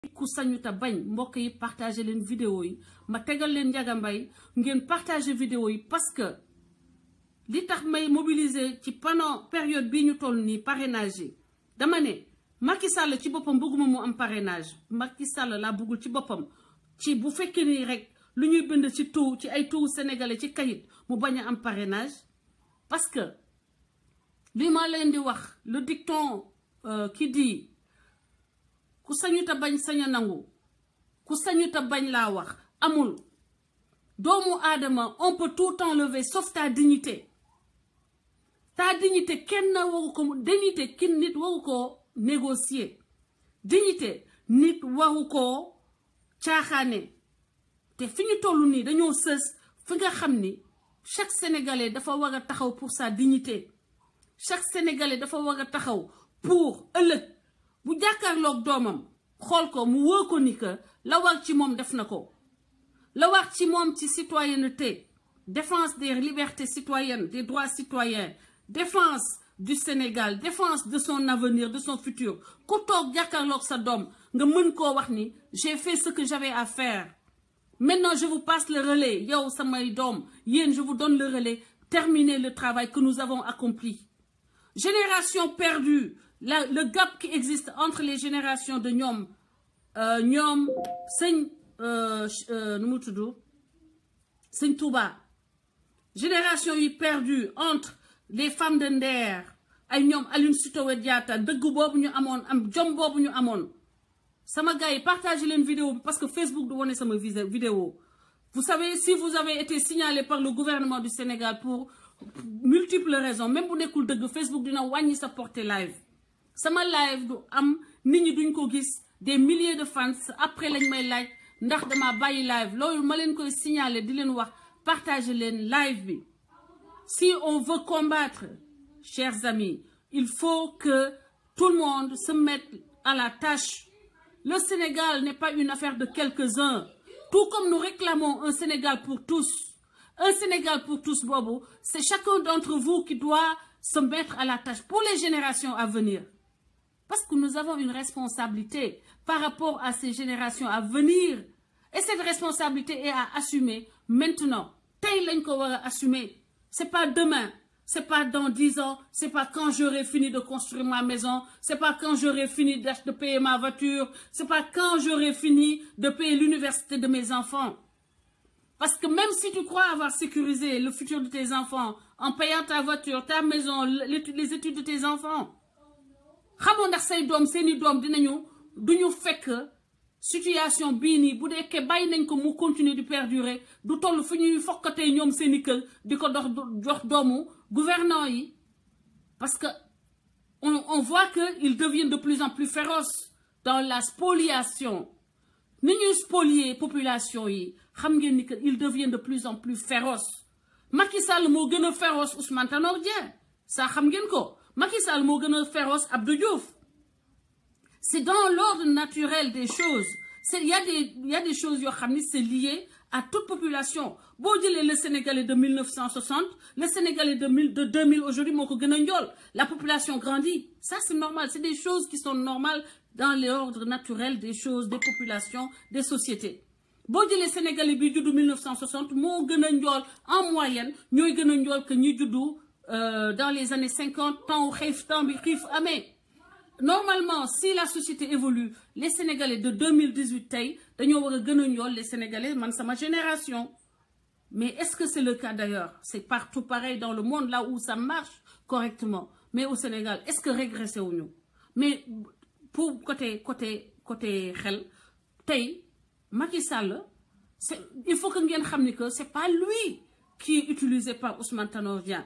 ku sañuta bañ mbokk yi partager leen vidéo yi ma tegal leen Ndiaga Mbaye ngeen partager vidéo yi parce que li tax may mobiliser ci pendant période bii ñu toll nii parrainage yi dama ne Macky Sall ci boppam bëgguma mu am parrainage Macky Sall laa bëggul ci boppam ci bu fekkee nii rek lu ñuy bind ci taux ci ay taux sénégalais ci kayit mu bañ a am parrainage parce que li ma leen di wax le dicton qui dit ku sañuta bañ sañ a nangu ku sañuta bañ laa wax amul doomu aadama on peut tout enlever sauf ta dignité ta dignité kenn waru ko dignité kin nit waru koo négocier dignité nit waru koo caaxaane te fi ñu toll nii dañoo sës fi nga xam ni chaque sénégalais dafa war a taxaw pour sa dignité chaque sénégalais dafa war a taxaw pour ëllëg bu jàkkaarloog doomam xool ko mu wóor ko ni que la war ci moom def na ko la war ci moom ci citoyenneté défense des libertés citoyennes des droits citoyens défense du Sénégal défense de son avenir de son futur ku toog jàkkaarloog sa doom nga mën koo wax ni j'ai fait ce que j'avais à faire maintenant je vous passe le relais yow samay doom yéen je vous donne le relais terminez le travail que nous avons accompli génération perdue la le gap qui existe entre les générations de ñoom ñoom sëñ nu mu tudd sëñ Touba génération yi perdue entre les femmes de Nder ay ñoom Aline Sitoé Diatta dëgg boobu ñu amoon am jom boobu ñu amoon sama gars yi partagez leen vidéo bi parce que Facebook du wone sama vidéo vous savez si vous avez été signalé par le gouvernement du Sénégal pour multiples raisons même bu nekkul dëgg Facebook dina wàññi sa portée live sama live du am nit ñi duñ ko gis des milliers de fans après lañ may laaj ndax dama bàyyi live loolu ma leen koy signaler di leen wax partager leen live bi si on veut combattre chers amis il faut que tout le monde se mette à la tâche le Sénégal n'est pas une affaire de quelques-uns tout comme nous réclamons un Sénégal pour tous un Sénégal pour tous boobu c'est chacun d'entre vous qui doit se mettre à la tâche pour les générations à venir parce que nous avons une responsabilité par rapport à ces générations à venir et cette responsabilité est à assumer maintenant tey lañ ko war a assumer c'est pas demain c'est pas dans dix ans c'est pas quand j'aurai fini de construire ma maison c'est pas quand j'aurai fini de payer ma voiture c'est pas quand j'aurai fini de payer l'université de mes enfants parce que même si tu crois avoir sécurisé le futur de tes enfants en payant ta voiture ta maison les études de tes enfants xamoo ndax say doom seeni doom dinañu duñu fekk situation bii nii bu deekee bàyyi nañ ko mu continuer di perdurer du toll fu ñuy fokkatee ñoom seeni kër di ko dox jox doomu gouvernants yi parce que on on voit que ils deviennent de plus en plus féroces dans la spoliation ni ñuy spolier population yi xam ngeen ni que ils deviennent de plus en plus féroces Macky Sall moo gën a féroce Ousmane Tanor Dieng ça xam ngeen ko Macky Sall moo gën a féroce Abdou Diouf c'est dans l'ordre naturel des choses c'est il y a des il y a des choses yoo xam ni c'est lié à toute population boo jëlee le Sénégalais de 1960 le Sénégalais de mille de 2000 aujourd'hui moo ko gën a njool la population grandit ça c'est normal c'est des choses qui sont normales dans l'ordre naturel des choses des populations des sociétés boo jëlee Sénégalais bi juddu 1960 moo gën a njool en moyenne ñooy gën a njool que ñi juddu dans les années 50 temps xiif temps bi xiif amee normalement si la société évolue les Sénégalais de 2018 tey dañoo war a gën a njool les Sénégalais man sama génération mais est-ce que c'est le cas d'ailleurs c'est partout pareil dans le monde là où ça marche correctement mais au Sénégal est-ce que régressé wuñu mais pour côté côté côté xel tey Macky Sall c'est il faut que ngeen xam ni que c'est pas lui qui est utilisé par Ousmane Tanor Dieng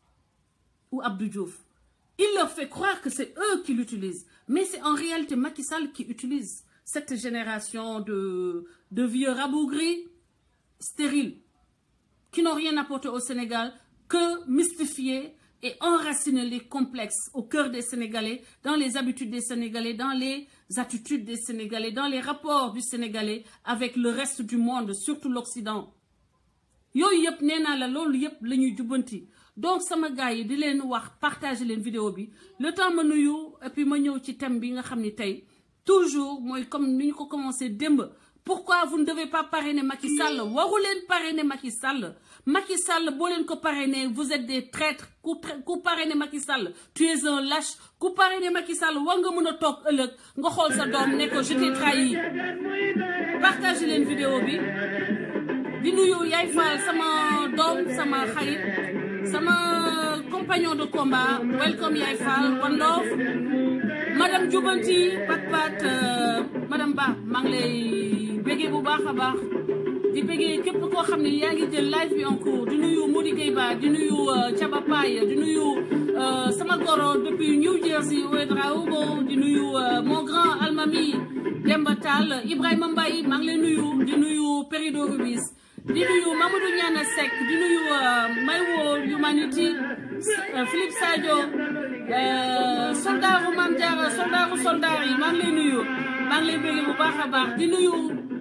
ou Abdou Diouf il leur fait croire que c'est eux qui l'utilisent mais c'est en réalité Macky Sall qui utilise cette génération de de vieux rabougris stériles qui n'ont rien apporté au Sénégal que mystifier et enraciner les complexes au cœur des Sénégalais dans les habitudes des Sénégalais dans les attitudes des Sénégalais dans les rapports du Sénégalais avec le reste du monde surtout l'Occident yooyu yëpp nee naa la loolu yëpp la ñuy jubbanti donc sama gars yi di leen wax partager leen vidéo bi le temps ma nuyu et puis ma ñëw ci thème bi nga xam ni tey toujours mooy comme ni ñu ko commencé démb pourquoi vous ne devez pas parrainer Macky Sall waru leen parrainer Macky Sall Macky Sall boo leen ko parrainer vous êtes des traîtres ku ku parrainer Macky Sall tu es un lâche ku parrainer Macky Sall war nga mën a toog ëllëg nga xool sa doom ne ko je t'ai trahi partagez leen vidéo bi di nuyu Yaay Fall sama doom sama xarit sama compagnon de combat welcome Yaay Fall one love madame Djoubanti Pat Pat madame Ba maa ngi lay béggee bu baax a baax di béggee képp koo xam ne yaa ngi jël live bi en cours di nuyu Modi Gueye Ba di nuyu Thiaba Paye di nuyu sama goro depuis New Jersey Ouedraogo di nuyu mon grand almami Demba Tall Ibrahima Mbaye maa ngi lay nuyu di nuyu Perido Rubis di nuyu Mamadou Niana Seck di nuyu Maywo Humanity Philippe Sadio soldaaru Mame Diarra soldaaru soldaar yi maa ngi lay nuyu maa ngi lay bëgg bu baax a baax di nuyu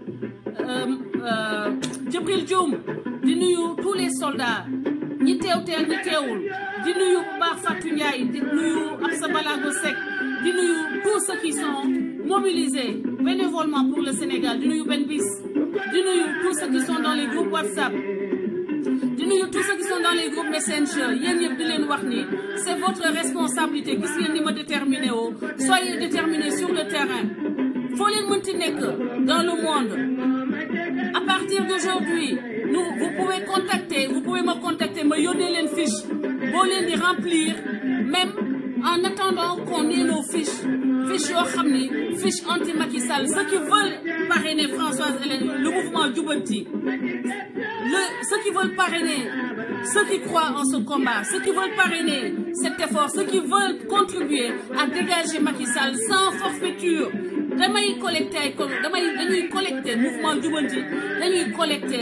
Djibril Dioum di nuyu tous les soldats ñi teew teel ñi teewul di nuyu bu baax Fatou Ndiaye di nuyu Absa Balago Seck di nuyu tous ceux qui sont mobilisés bénévolement pour le Sénégal di nuyu Ben Bis di nuyu tous ceux qui sont dans les groupes WhatsApp di nuyu tous ceux qui sont dans les groupes Messenger yéen ñëpp di leen wax ni c'est votre responsabilité gis ngeen ni ma déterminé woo soyez déterminés sur le terrain foo leen mënti nekk dans le monde à partir d'aujourd'hui nous vous pouvez contacter vous pouvez me contacter ma yónnee leen fiche boo leen di remplir même en attendant qu'on ait nos fiches fiches yoo xam ni fiche anti Macky Sall ceux qui veulent parrainer Françoise Hélène le mouvement Djoubanti le ceux qui veulent parrainer ceux qui croient en ce combat ceux qui veulent parrainer cet effort ceux qui veulent contribuer à dégager Macky Sall sans forfaiture damay collecté ay damay dañuy collecté mouvement Djoubanti dañuy collecté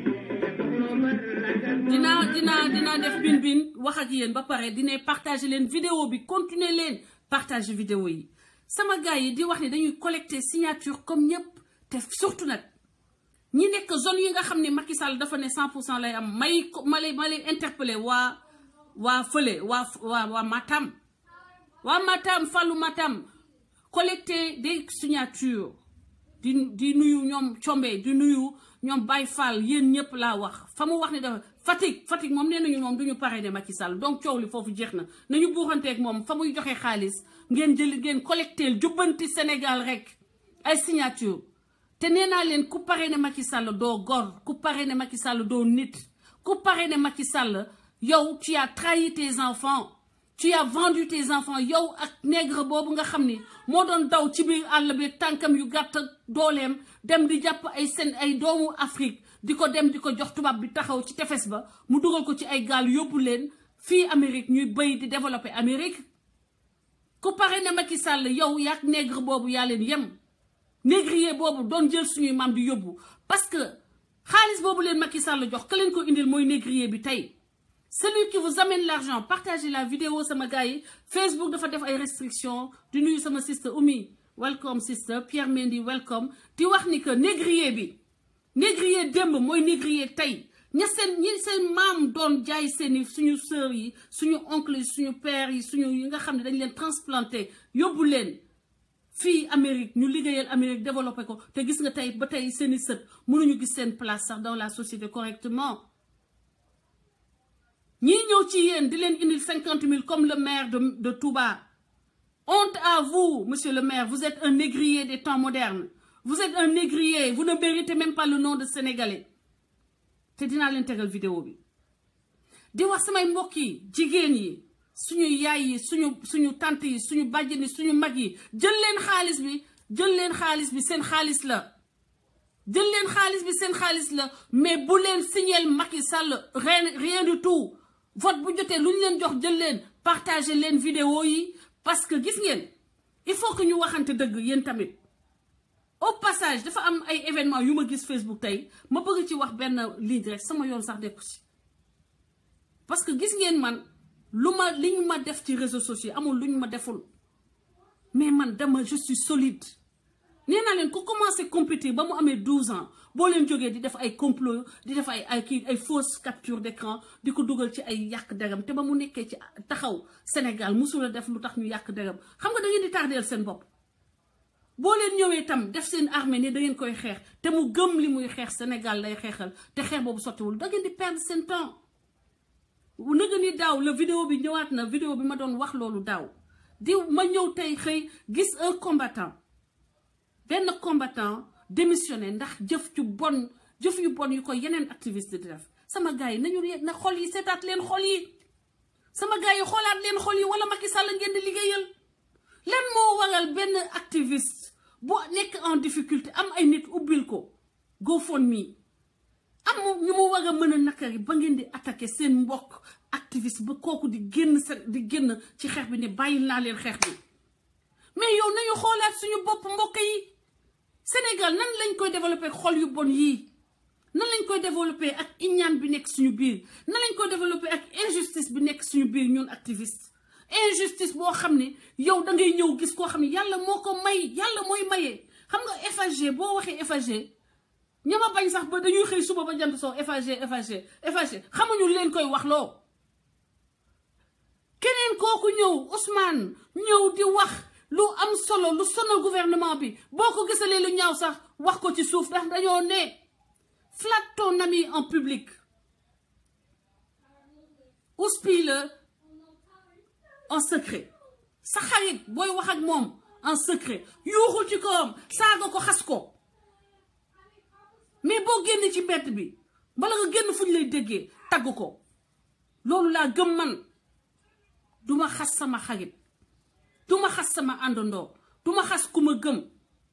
dinaa dinaa dinaa def bin bin wax ak yéen ba pare dina partager leen vidéo bi continuer leen partager vidéo yi sama gars yi di wax ne dañuy collecter signature comme ñëpp te surtout nag ñi nekk zone yi nga xam ne Macky Sall dafa ne 100 pour cent lay am may ma lay ma lay interpeller waa waa fële waa waa waa Matam waa Matam Fallou Matam collecter des signatures di di nuyu ñoom Combe di nuyu ñoom Baye Fall yéen ñëpp laa wax fa mu wax ne dafa Fatick Fatick moom nee nañu moom du ñu parrainer Macky Sall donc coow li foofu jeex na nañu buuxanteeg moom fa muy joxe xaalis ngeen jël ngeen collecté jubbanti Sénégal rek ay signature te nee naa leen ku parrainer Macky Sall doo gor ku parrainer Macky Sall doo nit ku parrainer Macky Sall yow tu as trahi tes enfants tu as vendu tes enfants yow ak nègre boobu nga xam ni moo doon daw ci biir àll bi tànkam yu gàtt dooleem dem di jàpp ay seen ay doomu Afrique di ko dem di ko jox tubaab bi taxaw ci tefes ba mu dugal ko ci ay gaal yóbbu leen fii Amérique ñuy bëy di développer Amérique ku pare ne Macky Sall yow yaak nègre boobu yaa leen yem négrier boobu doon jël suñuy maam di yóbbu parce que xaalis boobu leen Macky Sall jox ka leen ko indil mooy négrier bi tey celui qui vous amène l'argent partagez la vidéo sama gars yi Facebook dafa def ay restrictions di nuyu sama sister Oumi welcome sister Pierre Mendy welcome di wax ni que négrier bi négrier démb mooy négrier tey ña seen ñi seen maam doon jaay seeni suñu sœurs yi suñu oncle yi suñu père yi suñu yi nga xam ne dañ leen transplanté yóbbu leen fii Amérique ñu liggéeyal Amérique développé ko te gis nga tey ba tey seeni sët mënuñu gis seen place sax dans la société correctement ñii ñëw ci yéen di leen indil cinquante mille comme le maire de de Touba honte à vous monsieur le maire vous êtes un négrier des temps modernes vous êtes un négrier vous ne méritez même pas le nom de sénégalais te dinaa leen tegal vidéo bi di wax samay mbokk yi jigéen yi suñu yaay yi suñu suñu tante yi suñu bàjjen yi suñu mag yi jël leen xaalis bi jël leen xaalis bi seen xaalis la jël leen xaalis bi seen xaalis la mais bu leen signeel Macky Sall rien rien du tout vote bu jotee lu ñu leen jox jël leen partager leen vidéo yi parce que gis ngeen il faut que ñu waxante dëgg yéen tamit au passage dafa am ay événement yu ma gis Facebook tey ma bëgg ci wax benn ligne rek sama yoon sax dekku ci parce que gis ngeen man lu ma li ñu ma def ci réseaux sociaux amul lu ñu ma deful mais man dama je suis solide nee naa leen ku commencé compétir ba mu amee 12 ans boo leen jógee di def ay complot di def ay ay kii ay fausse capture d'écran di ko dugal ci ay yàq degam te ba mu nekkee ci taxaw Sénégal musul a def lu tax ñu yàq degam xam nga da ngeen di tardeel seen bopp boo leen ñëwee tam def seen armée ne da ngeen koy xeex te mu gëm li muy xeex Sénégal lay xeexal te xeex boobu sottiwul da ngeen di perdre seen temps nëga ni daaw la vidéo bi ñëwaat na vidéo bi ma doon wax loolu daaw di ma ñëw tey xëy gis un combattant benn combattant démissionné ndax jëf ju bon jëf yu bon yu ko yeneen activiste di def sama gars yi nañu na xol yi seetaat leen xol yi sama gars yi xoolaat leen xol yi wala Macky Sall ngeen di liggéeyal lan moo waral benn activiste bu nekk en difficulté am ay nit ubbil ko GoFundMe am ñu mu war a mën a nakari ba ngeen di attaqué seen mbokk activiste ba kooku di génn sa di génn ci xeex bi ne bàyyi naa leen xeex bi mais yow nañu xoolaat suñu bopp mbokk yi Sénégal nan lañ koy développé xol yu bon yii nan lañ koy développé ak iñaan bi nekk suñu biir nan lañ koy développé ak injustice bi nekk suñu biir ñun activiste injustice boo xam ne yow da ngay ñëw gis koo xam ne yàlla moo ko may yàlla mooy mayee xam nga FHG boo waxee FHG ñama bañ sax ba dañuy xëy suba ba jant soo FHG FHG FHG xamuñu leen koy wax loo keneen kooku ñëw Ousmane ñëw di wax lu am solo lu sonal gouvernement bi boo ko gisalee lu ñaaw sax wax ko ci suuf ndax dañoo ne flatte ton ami en public houspille en secret sa xarit booy wax ak moom en secret yuuxul ci kawam saaga ko xas ko mais boo génn ci mbedd bi bala nga génn fu ñu lay déggee tagg ko loolu laa gëm man duma xas sama xarit duma xas sama àndandoo duma xas ku ma gëm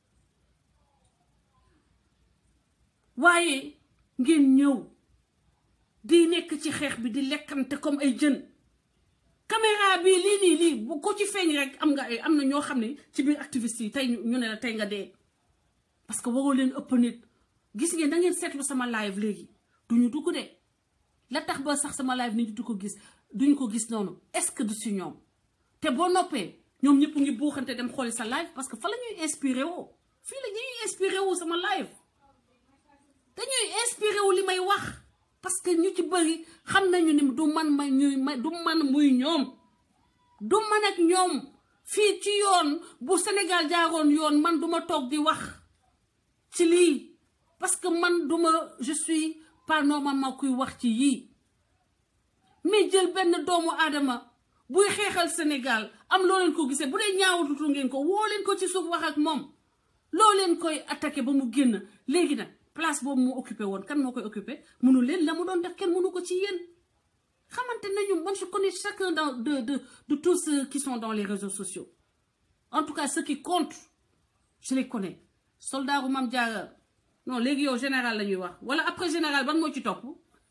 waaye ngeen ñëw di nekk ci xeex bi di lekkante comme ay jën caméra bi lii nii lii bu ko ci feeñ rek am nga ay am na ñoo xam ne ci biir activiste yi tey ñu ne la tey nga dee parce que waroo leen ëpp nit gis ngeen da ngeen seetlu sama live léegi duñu dugg de la tax ba sax sama live nit du ko gis duñ ko gis noonu est-ce que du si ñoom te boo noppee ñoom ñëpp ngi buuxante dem xooli sa live parce que fa la ñuy inspiré woo fii la ñuy inspiré wu sama live dañuy inspiré wu li may wax parce que ñu ci bëri xam nañu ni du man ma ñuy ma du man muy ñoom du man ak ñoom fii ci yoon bu Sénégal jaaroon yoon man duma toog di wax ci lii parce que man duma je suis pas normalement kuy wax ci yii mais jël benn doomu aadama buy xeexal Sénégal am loo leen ko gisee bu dee ñaawatutu ngeen ko woo leen ko ci suuf wax ak moom loo leen koy attaqué ba mu génn léegi nag place boobu mu occupé woon kan moo koy occupé mënu leen la mu doon def kenn mënu ko ci yéen xamante nañu man je connais chacun dans de de de tous ceux qui sont dans les réseaux sociaux en tout cas ceux qui comptent je les connais soldat bu Mame Diarra non léegi yow général la ñuy wax wala après général ban moo ci topp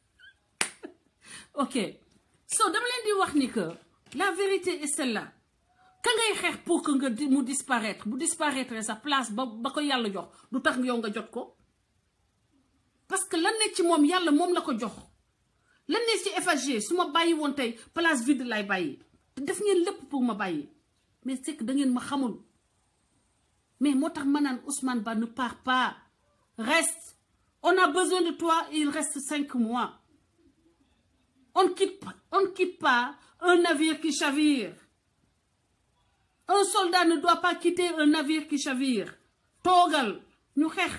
ok so dama leen di wax ni que la vérité est celle-là ka ngay xeex pour que nga mu disparaître bu disparaître sa place ba ba ko yàlla jox du tax yow nga jot ko parce que lan ne ci moom yàlla moom la ko jox lan ne ci FHG su ma bàyyi woon tey place vide lay bàyyi te def ngeen lépp pour ma bàyyi mais c'est que da ngeen ma xamul mais moo tax ma naan Ousmane Ba ne part pas reste on a besoin de toi il reste cinq mois on ne quitte pas on ne quitte pas un navire qui chavire un soldat ne doit pas quitter un navire qui chavire toogal ñu xeex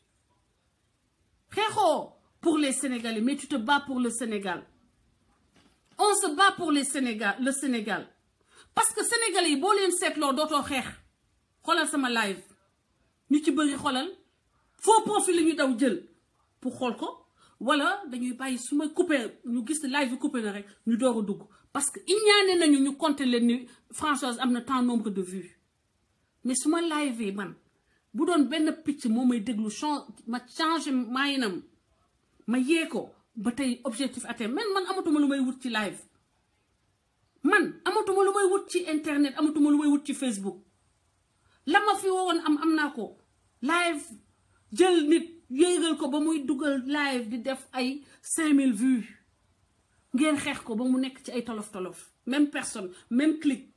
xeexoo pour les Sénégalais mais tu te bats pour le Sénégal on se bat pour les Sénégal le Sénégal parce que Sénégalais yi boo leen seetloo dootoo xeex xoolal sama live ñu ci bëri xoolal faux profil la ñu daw jël pour xool ko wala dañuy bàyyi su ma coupé ñu gis live bi coupé na rek ñu door a dugg parce que iñaane nañu ñu compter leen ni Françoise am na tant nombre de vues mais su ma live yi man bu doon benn picc moo may déglu change ma changé maayinam ma yee ko ba tey objectif atteint man man amatuma lu may wut ci live man amatuma lu may wut ci internet amatuma lu may wut ci Facebook la ma fi wowoon am am naa ko live jël nit yéegal ko ba muy dugal live di def ay 5000 vues ngeen xeex ko ba mu nekk ci ay tolof tolof même personne même clic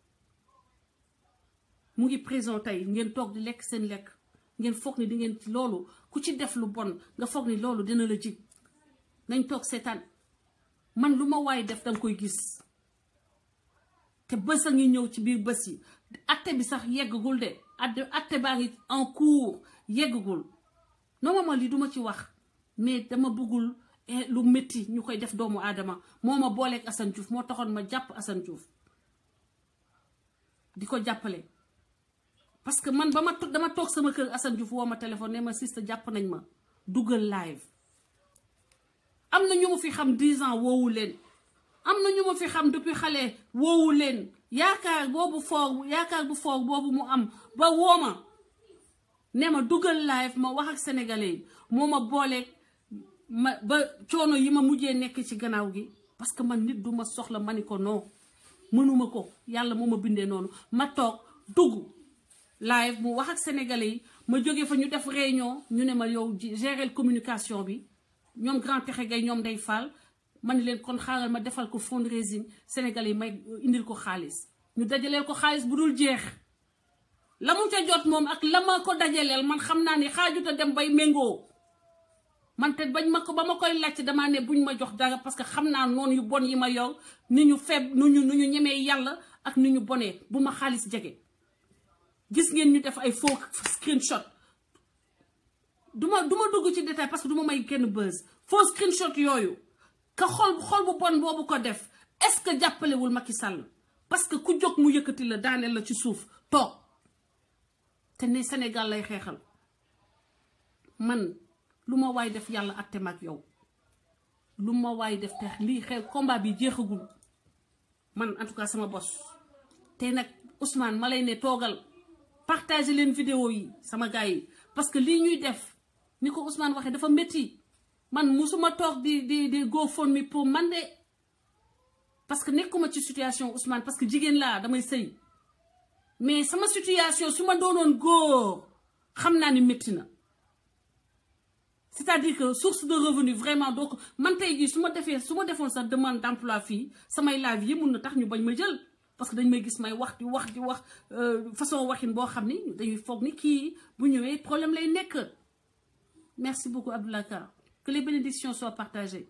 mu ngi prison tey ngeen toog di lekk seen lekk ngeen foog ni di ngeen ci loolu ku ci def lu bon nga foog ni loolu dina la jig nañ toog seetaan man lu ma waay def danga koy gis te bés a ngi ñëw ci biir bés yi atte bi sax yeggagul de atte atte baa ngi en cours yeggagul normalement lii duma ci wax mais dama bëggul lu métti ñu koy def doomu aadama moo ma booleeg Assane Diouf moo taxoon ma jàpp Assane Diouf di ko jàppale parce que man ba ma dama toog sama kër Assane Diouf woo ma téléphone ne ma sista jàpp nañ ma dugal live am na ñu ma fi xam 10 ans woowu leen am na ñu ma fi xam depuis xale woowu leen yaakaar boobu foog yaakaar bu foog boobu mu am ba woo ma ne ma dugal live ma wax ak sénégalais yi moo ma booleeg ma ba coono yi ma mujjee nekk ci gannaaw gi parce que man nit du ma soxla ma ni ko non mënuma ko yàlla moo ma bindee noonu ma toog dugg live mu wax ak sénégalais yi ma jóge fa ñu def réunion ñu ne ma yow gérer communication bi ñoom grand texe gay ñoom day faal ma ni leen kon xaaral ma defal ko fundraising sénégalais yi may indil ko xaalis ñu dajaleel ko xaalis bu dul jeex la mu ca jot moom ak la ma ko dajaleel man xam naa ni xaajuta dem bay méngoo man te bañ ma ko ba ma koy laajte damaa ne buñ ma jox dara parce que xam naa noonu yu bon yi ma yor ni ñu feeb nu ñu nu ñu ñemee yàlla ak ni ñu bonee bu ma xaalis jege gis ngeen ñu def ay faux screenshot duma duma dugg ci détail parce que duma may kenn buzz faux screenshot yooyu ka xol xol bu bon boobu ko def est-ce que jàppalewul Macky Sall parce que ku jóg mu yëkkati la daaneel la ci suuf toog te ne Sénégal lay xeexal man lu ma waay def yàlla atte mag yow lu ma waay def te lii xew combat bi jeexagul man en tout cas sama bos te nag Ousmane ma lay ne toogal partager leen vidéo yi sama gars yi parce que lii ñuy def ni ko Ousmane waxee dafa métti man musuma toog di di di GoFundMe pour man de parce que nekkuma ci situation Ousmane parce que jigéen laa damay sëy mais sama situation su ma doonoon góor xam naa ni métti na c'est-à-dire que source de revenu vraiment donc man tey jii su ma defee su ma defoon sa demande d'emploi fii samay live yi mun na tax ñu bañ ma jël parce que dañ may gis may wax di wax di wax façon waxin boo xam ni dañuy foog ni kii bu ñëwee problème lay nekk merci beaucoup Abdoulaye Ka que les bénédictions soient partagées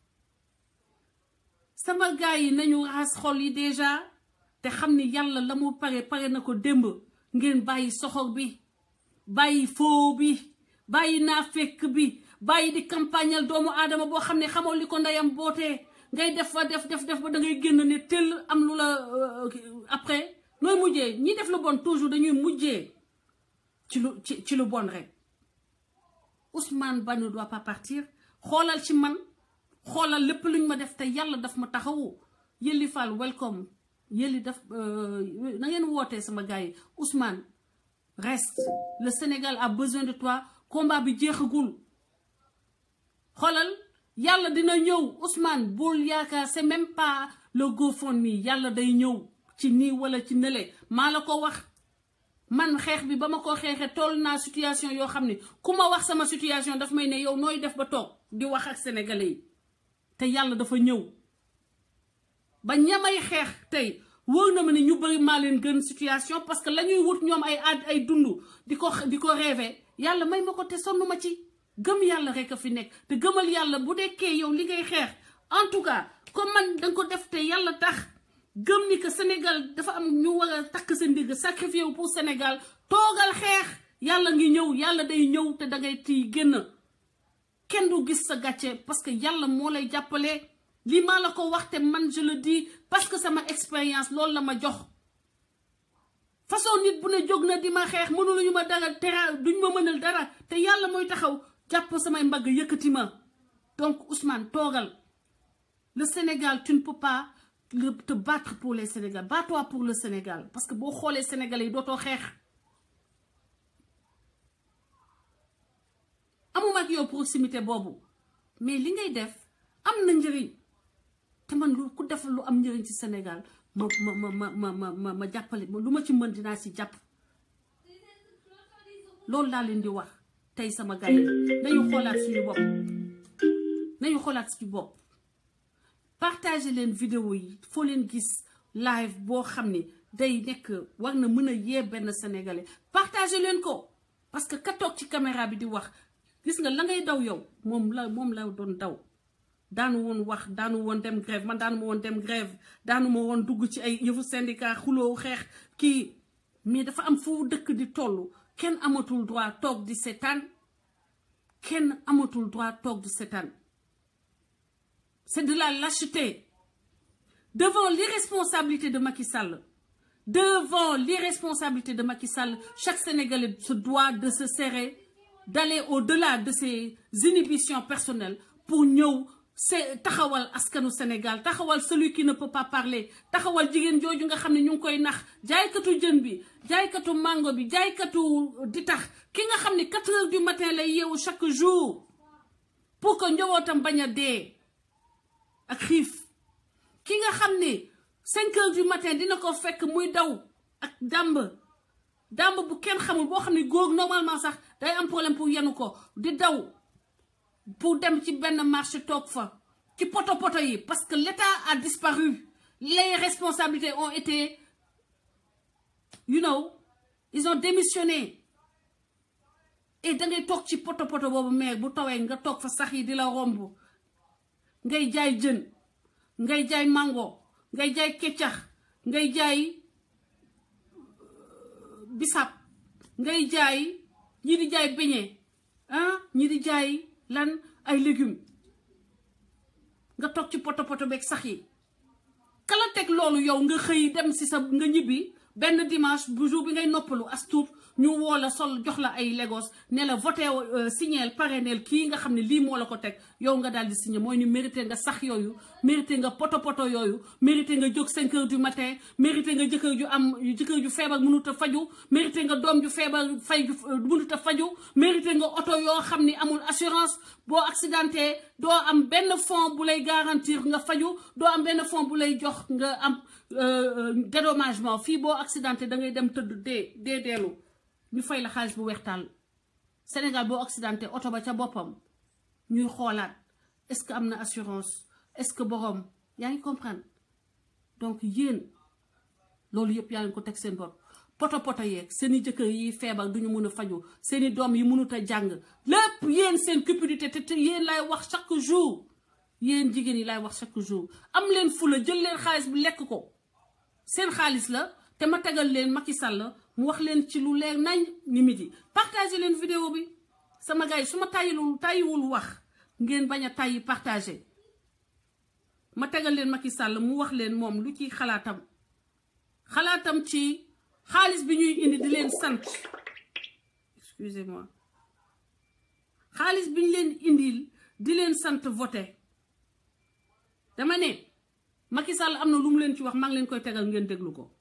sama gars yi nañu raxas xol yi déjà te xam ni yàlla la mu pare pare na ko démb ngeen bàyyi soxor bi bàyyi foo bi bàyyi naa fekk bi bàyyi di campagnal doomu aadama boo xam ne xamoo li ko ndeyam bootee ngay def fa def def def ba da ngay génn ne tëll am lu la après nooy mujjee ñi def lu bon toujours dañuy mujjee ci lu ci ci lu bon rek Ousmane Ba ne doit pas partir xoolal ci man xoolal lépp luñ ma def te yàlla daf ma taxawu Yelli Fall welcome Yelli daf na ngeen wootee sama gars yi Ousmane reste le Sénégal a besoin de toi combat bi jeexagul xoolal yàlla dina ñëw Ousmane bul yaakaar c'est même pas le GoFundMe yàlla day ñëw ci nii wala ci nële maa la ko wax man xeex bi ba ma ko xeexee toll naa situation yoo xam ne ku ma wax sama situation daf may ne yow nooy def ba toog di wax ak sénégalais yi te yàlla dafa ñëw ba ñamay xeex tey wóor na ma ne ñu bëri maa leen gën situation parce que la ñuy wut ñoom ay ad ay dund di ko di ko rêver yàlla may ma ko te sonn ma ci gëm yàlla rek a fi nekk te gëmal yàlla bu dekkee yow li ngay xeex en tout cas comme man danga ko def te yàlla tax gëm ni que Sénégal dafa am ñu war a takk sa ndigg sacrifié wu pour Sénégal toogal xeex yàlla ngi ñëw yàlla day ñëw te dangay tiy génn kenn du gis sa gàcce parce que yàlla moo lay jàppale lii maa la ko wax te man je le dis parce que sama expérience loolu la ma jox façon nit bu ne jóg na di ma xeex mënuluñu ma dara tera duñ ma mënal dara te yàlla mooy taxaw jàpp samay mbagg yëkkati ma donc Ousmane toogal le Sénégal tu ne peux pas te battre pour les Sénégal bats-toi pour le Sénégal parce que boo xoolee Sénégalais yi dootoo xeex amuma ak yow proximité boobu mais li ngay def am na njëriñ te man lu ku def lu am njëriñ ci Sénégal ma ma ma ma ma ma ma jàppale lu ma ci mën dinaa ci jàpp loolu laa leen di wax tey sama gars yi nañu xoolaat suñu bopp nañu xoolaat suñu bopp partager leen vidéo yi foo leen gis live boo xam ne day nekk war na mën a yee benn sénégalais partager leen ko parce que ka toog ci caméra bi di wax gis nga la ngay daw yow moom la moom la doon daw daanu woon wax daanu woon dem grève man daanu ma woon dem grève daanu ma woon dugg ci ay yëfu syndicat xuloo xeex kii mais dafa am fu dëkk di toll kenn amatul droit toog di seetaan kenn amatul droit toog di seetaan c'est de la lâcheté devant l'irresponsabilité de Macky Sall devant l'irresponsabilité de Macky Sall chaque Sénégalais se doit de se serrer d'aller au-delà de ses inhibitions personnelles pour ñëw c'est taxawal askanu Sénégal taxawal celui qui ne peut pas parler taxawal jigéen jooju nga xam ne ñu ngi koy nax jaaykatu jën bi jaaykatu mango bi jaaykatu di tax ki nga xam ne quatre heures du matin lay yeewu chaque jour pour que njabootam bañ a dee ak xiif ki nga xam ne cinq heures du matin dina ko fekk muy daw ak dàmb dàmb bu kenn xamul boo xam ne góor normalement sax day am problème pour yenu ko di daw pour dem ci benn marché toog fa ci poto poto yi parce que l'État a disparu les responsabilités ont été you know ils ont démissionné et da ngay toog ci poto poto boobu mais bu tawee nga toog fa sax yi di la romb ngay jaay jën ngay jaay mango ngay jaay keccax ngay jaay bisab ngay jaay ñi di jaay beñe ah ñi di jaay lan ay légumes nga toog ci poto poto beeg sax yi kala teg loolu yow nga xëy dem si sa nga ñibbi benn dimanche bu jour bi ngay noppalu as tuut ñu woo la sol jox la ay Lagos ne la voté signeel parrainel kii nga xam ne lii moo la ko teg yow nga daal di signé mooy ni mérité nga sax yooyu mérité nga poto poto yooyu mérité nga jóg 5 heures du matin mérité nga jëkkër ju am jëkkër ju feebar mënut a faju mérité nga doom ju feebar fay ju mënut a faju mérité nga oto yoo xam ni amul assurance boo accidenté doo am benn fonds bu lay garantir nga faju doo am benn fonds bu lay jox nga am dédommagement fii boo accidenté da ngay dem tëdd dee dee deelu ñu fay la xaalis bu weextaal Sénégal boo accidenté oto ba ca boppam ñuy xoolaat est-ce que am na assurance est-ce que borom yaa ngi comprendre donc yéen loolu yëpp yaa ngi ko teg seen bopp poto poto yeeg seen i jëkkër yi feebar duñu mën a faju seen i doom yi mënut a jàng lépp yéen seen cupidité te yéen lay wax chaque jour yéen jigéen yi lay wax chaque jour am leen fula jël leen xaalis bi lekk ko seen xaalis la te ma tegal leen Macky Sall mu wax leen ci lu leer nañ ni midi partagé leen vidéo bi sama gars yi su ma tàyyilul tàyyiwul wax ngeen bañ a tàyyi partagé ma tegal leen Macky Sall mu wax leen moom lu ci xalaatam xalaatam ci xaalis bi ñuy indi di leen sant excusez-moi xaalis bi ñu leen indil di leen sant voté dama ne Macky Sall am na lu mu leen ci wax maa ngi leen koy tegal ngeen déglu ko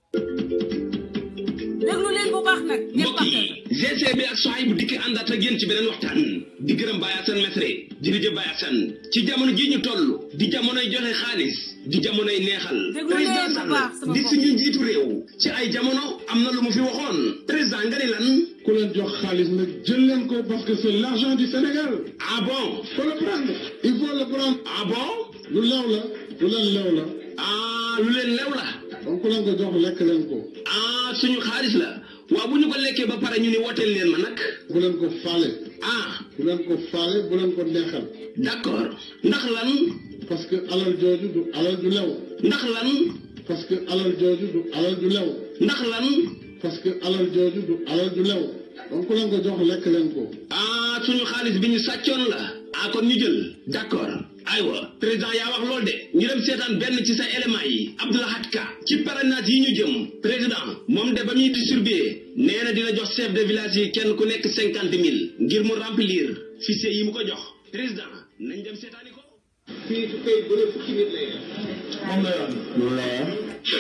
déglu leen bu baax nag. ngeen mbokk yi GCB ak soxay bu dikki àndaat ak yéen ci beneen waxtaan di gërëm Baye Assane Mesre jërëjëf Baye Assane ci jamono ji ñu toll di jamonoy joxe xaalis di jamonoy neexal. déglu leen bu baax sama di suñu njiitu réew. ci ay jamono am na lu mu fi waxoon président nga ni lan. ku leen jox xaalis nag jël leen ko parce que c'est l'argent du Sénégal. ah bon. faut le prendre il faut le prendre. ah bon. lu lew la lu leen lew la. ah lu leen lew la. donc ku leen ko jox lekk leen ko. ah suñu xaalis la waaw bu ñu ko lekkee ba pare ñu ni wooteel leen ma nag. bu leen ko faale. ah bu leen ko faale bu leen ko neexal. d'accord ndax lan. parce que alal jooju du alal ju lew. ndax lan. parce que alal jooju du alal ju lew. ndax lan. parce que alal jooju du alal ju lew. donc ku leen ko jox lekk leen ko. ah suñu xaalis bi ñu sàccoon la. ah kon ñu jël. d'accord. aywa président yaa wax loolu de ñu dem seetaan benn ci sa élément yi Abdoulahat Ka ci parrainage yi ñu jëm président moom de ba muy distribuer nee na dina jox chef de village yi kenn ku nekk cinquante mille ngir mu remplir fichier yi mu ko jox président nañ dem seetaani ko fii su koy bu ne fukki nit lay def moom la yoon. loolu la yoon.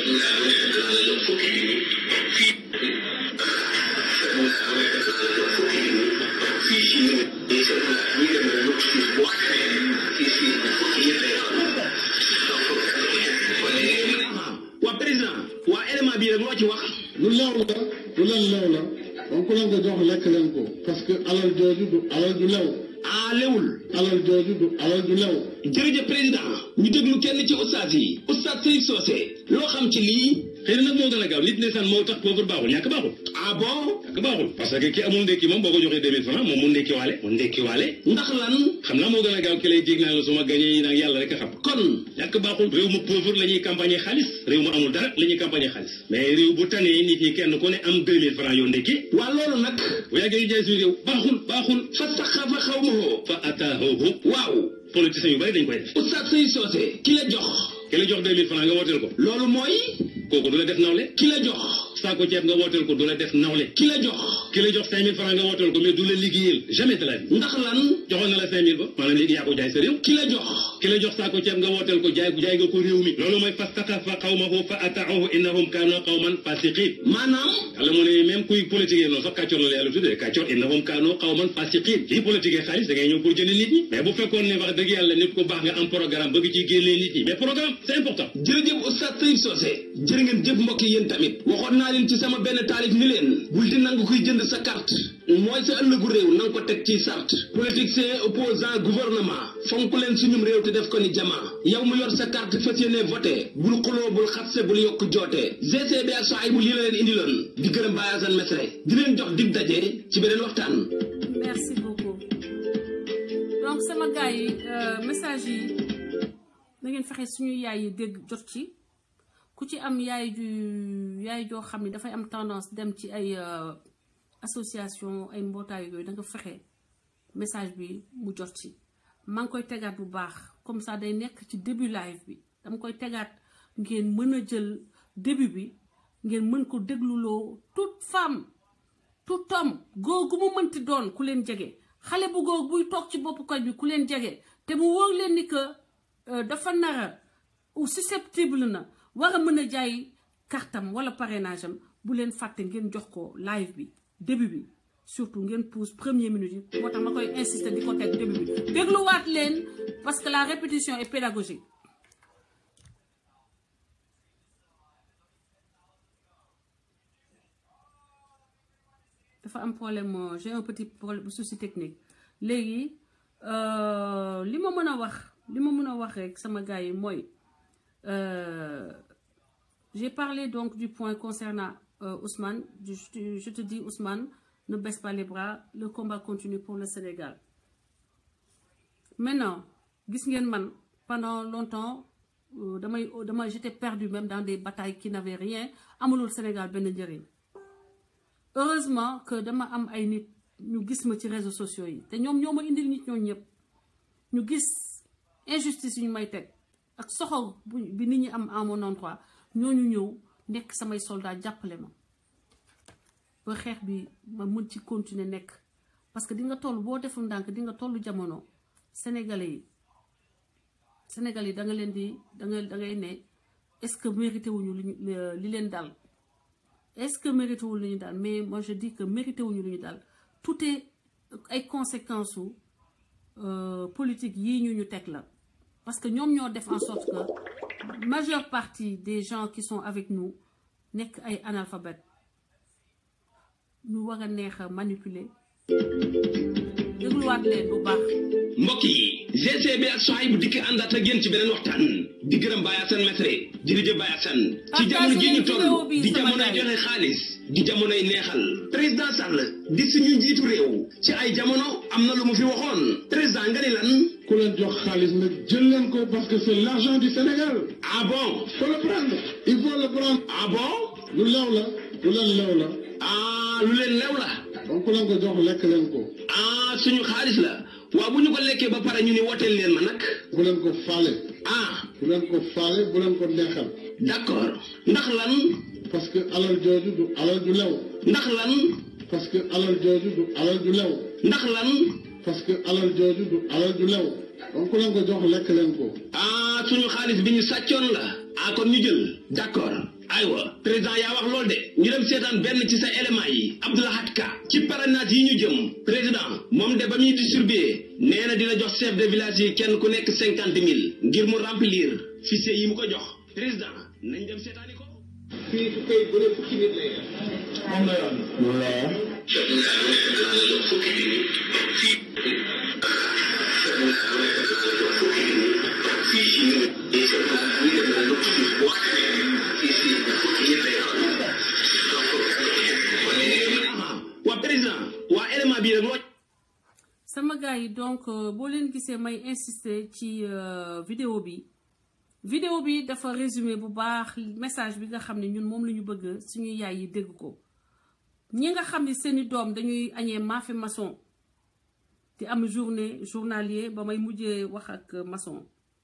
waa président waa élément bii rek loo ci wax lu lew la lu leen lew la donc ku leen ko jox lekk leen ko. parce que alal jooju du alal ju lew. ah lewul alal jooju du alal ju lew. jërëjëf président ñu déglu kenn ci ustaas yi ustaas Sëriñ Soose loo xam ci lii xëy na nag moo gën a gaaw nit ne san moo tax pauvre baaxul ñàkk baaxul ah bon ñàkk baaxul parce que ki amul ndékki moom boo ko joxee deux mille francs moom mu ndékki waale mu ndékki waale ndax lan xam naa moo gën a gaaw ki lay jég naa la suma gañee yi nag yàlla rek a xam kon ñàkk baaxul réew mu pauvre la ñuy campagne xaalis réew mu amul dara la ñuy campagne xaalis mais réew bu tanee nit ñi kenn ku ne am deux mille francs yoo ndékki waa loolu nag bu yàggee jaay suñu réew baaxul baaxul fa saxafa xaw ma hoo fa ataahu waaw politiciens yu bari dañ koy def oustaz Sey Socé ki la jox ki la jox deux mille francs nga wooteel ko loolu mooy kooku du la def nawle ki la jox saako ceeb nga wooteel ko du la def nawle ki la jox ki la jox cinq mille francs nga wooteel ko mais du la liggéeyal jamais de la vie ndax lan joxoon na la cinq mille ba maanaam léegi yaa ko jaay sa réew ki la jox ki la jox saako ceeb nga wooteel ko jaay jaay nga ko réew mi loolu mooy fastaxafa qawmahu fa ataahu innahum kaanu qawman fasiqin maanaam yàlla mu ne même kuy politique noonu sax kàccoor la la yàlla tuddee kàccoor innahum kaanu qawman fasiqin kii politique xaalis da ngay ñëw pour jënd nit ñi mais bu fekkoon ne wax dëgg yàlla nit ku baax nga am programme bëgg ci génnee nit ñi mais programme c'est important jërëjëf oustaz Sey Socé jërë ngeen jëf mbokk yi yéen tamit waxoon naa leen ci sama benn taalif ni leen bul di nangu kuy jënd sa carte mooy sa ëllëgu réew na nga ko teg ci sart politicien opposant gouvernement fonk leen suñum réew te def ko ni jama yow mu yor sa carte fas yéene voté bul xuloo bul xatse bul yokk joote GCB ak soay bu lii la leen indiloon di gërëm Baye Assane Mesre di leen jox dig daje ci beneen waxtaan merci beaucoup donc sama gars yi message yi na ngeen fexe suñu yaay yi dégg jot ci ku ci am yaay ju yaay joo xam ne dafay am tendance dem ci ay association ay mbootaay yooyu da nga fexe message bi mu jot ci maa ngi koy tegaat bu baax comme ça day nekk ci début live bi dama koy tegaat ngeen mën a jël début bi ngeen mën ko dégluloo toute femme tout homme góor gu mu mënti doon ku leen jege xale bu góor buy toog ci bopp koñ bi ku leen jege te mu wóor leen ni que dafa nara ou susceptible na war a mën a jaay kartam wala parrainage am bu leen fàtte ngeen jox ko live bi début bi surtout ngeen pousse première minute yi moo tax ma koy insister di ko teg début bi dégluwaat leen parce que la répétition est pédagogique dafa am problème j'ai un petit problème souci technique léegi li ma mën a wax li ma mën a wax rek sama gars yi mooy j'ai parlé donc du point concernant euh, Ousmane je, je te dis Ousmane ne baisse pas les bras le combat continue pour le Sénégal maintenant gis ngeen man pendant longtemps damay dama j'étais perdu même dans des batailles qui n'avaient rien amulul Sénégal benn njëriñ heureusement que dama am ay nit ñu gis ma ci réseaux sociaux yi te ñoom ñoo ma indil nit ñooñu ñëpp ñu gis injustice yi ñu may teg ak soxor bi nit ñi am en mon endroit ñooñu ñëw nekk samay soldat jàppale ma ba xeex bi ma mën ci continuer nekk parce que di nga toll boo deful ndànk di nga toll jamono sénégalais yi sénégalais yi da nga leen di da nga da ngay ne est-ce que mérité wuñu li li leen dal est-ce que mérité wuñu li ñu dal mais moi je dis que mérité wuñu li ñu dal tout est ay conséquences su politique yii ñu ñu teg la parce que ñoom ñoo def en sorte que majeure partie des gens qui sont avec nous nekk ay analphabètes ñu war a neex a manipuler dégluwaat leen bu baax. mbokk yi GCB ak soxay bu dikk àndaat ak yéen ci beneen waxtaan di gërëm Baye Assane Mesre jërëjëf Baye Assane ci jamono ji ñu toll di jamonoy joxe xaalis di jamonoy neexal président Sall di suñu njiitu réew ci ay jamono am na lu mu fi waxoon président nga ni lan ku leen jox xaalis nag jël leen ko parce que c'est l'argent du Sénégal ah bon faut le prendre il faut le prendre ah bon lu lew la lu leen lew la ah lu leen lew la donc ku leen ko jox lekk leen ko ah suñu xaalis la waaw bu ñu ko lekkee ba pare ñu ni wooteel leen ma nag bu leen ko faale ah bu leen ko faale bu leen ko neexal d'accord ndax lan parce que alal jooju du alal ju lew ndax lan parce que alal jooju du alal ju lew ndax lan parce que alal jooju du alal ju lew donc ku leen ko jox lekk leen ko ah suñu xaalis bi ñu sàccoon la ah kon ñu jël d'accord aywa président yaa wax loolu de ñu dem seetaan benn ci sa élément yi Abdoulahat Ka ci parrainage yi ñu jëm président moom de ba muy distribuer nee na dina jox chef de village yi kenn ku nekk cinquante mille ngir mu remplir fichier yi mu ko jox président nañ dem seetaani ko fii su koy bëre fukki nit lay def. moom la yoon moom la yoon fukki sama gars yi donc boo leen gisee may insister ci vidéo bi vidéo bi dafa résumé bu baax message bi nga xam ne ñun moom la ñu bëgg suñu yaay yi dégg ko ñi nga xam ne seeni doom dañuy añee maafe maçon di am journée journalier ba may mujjee wax ak maçon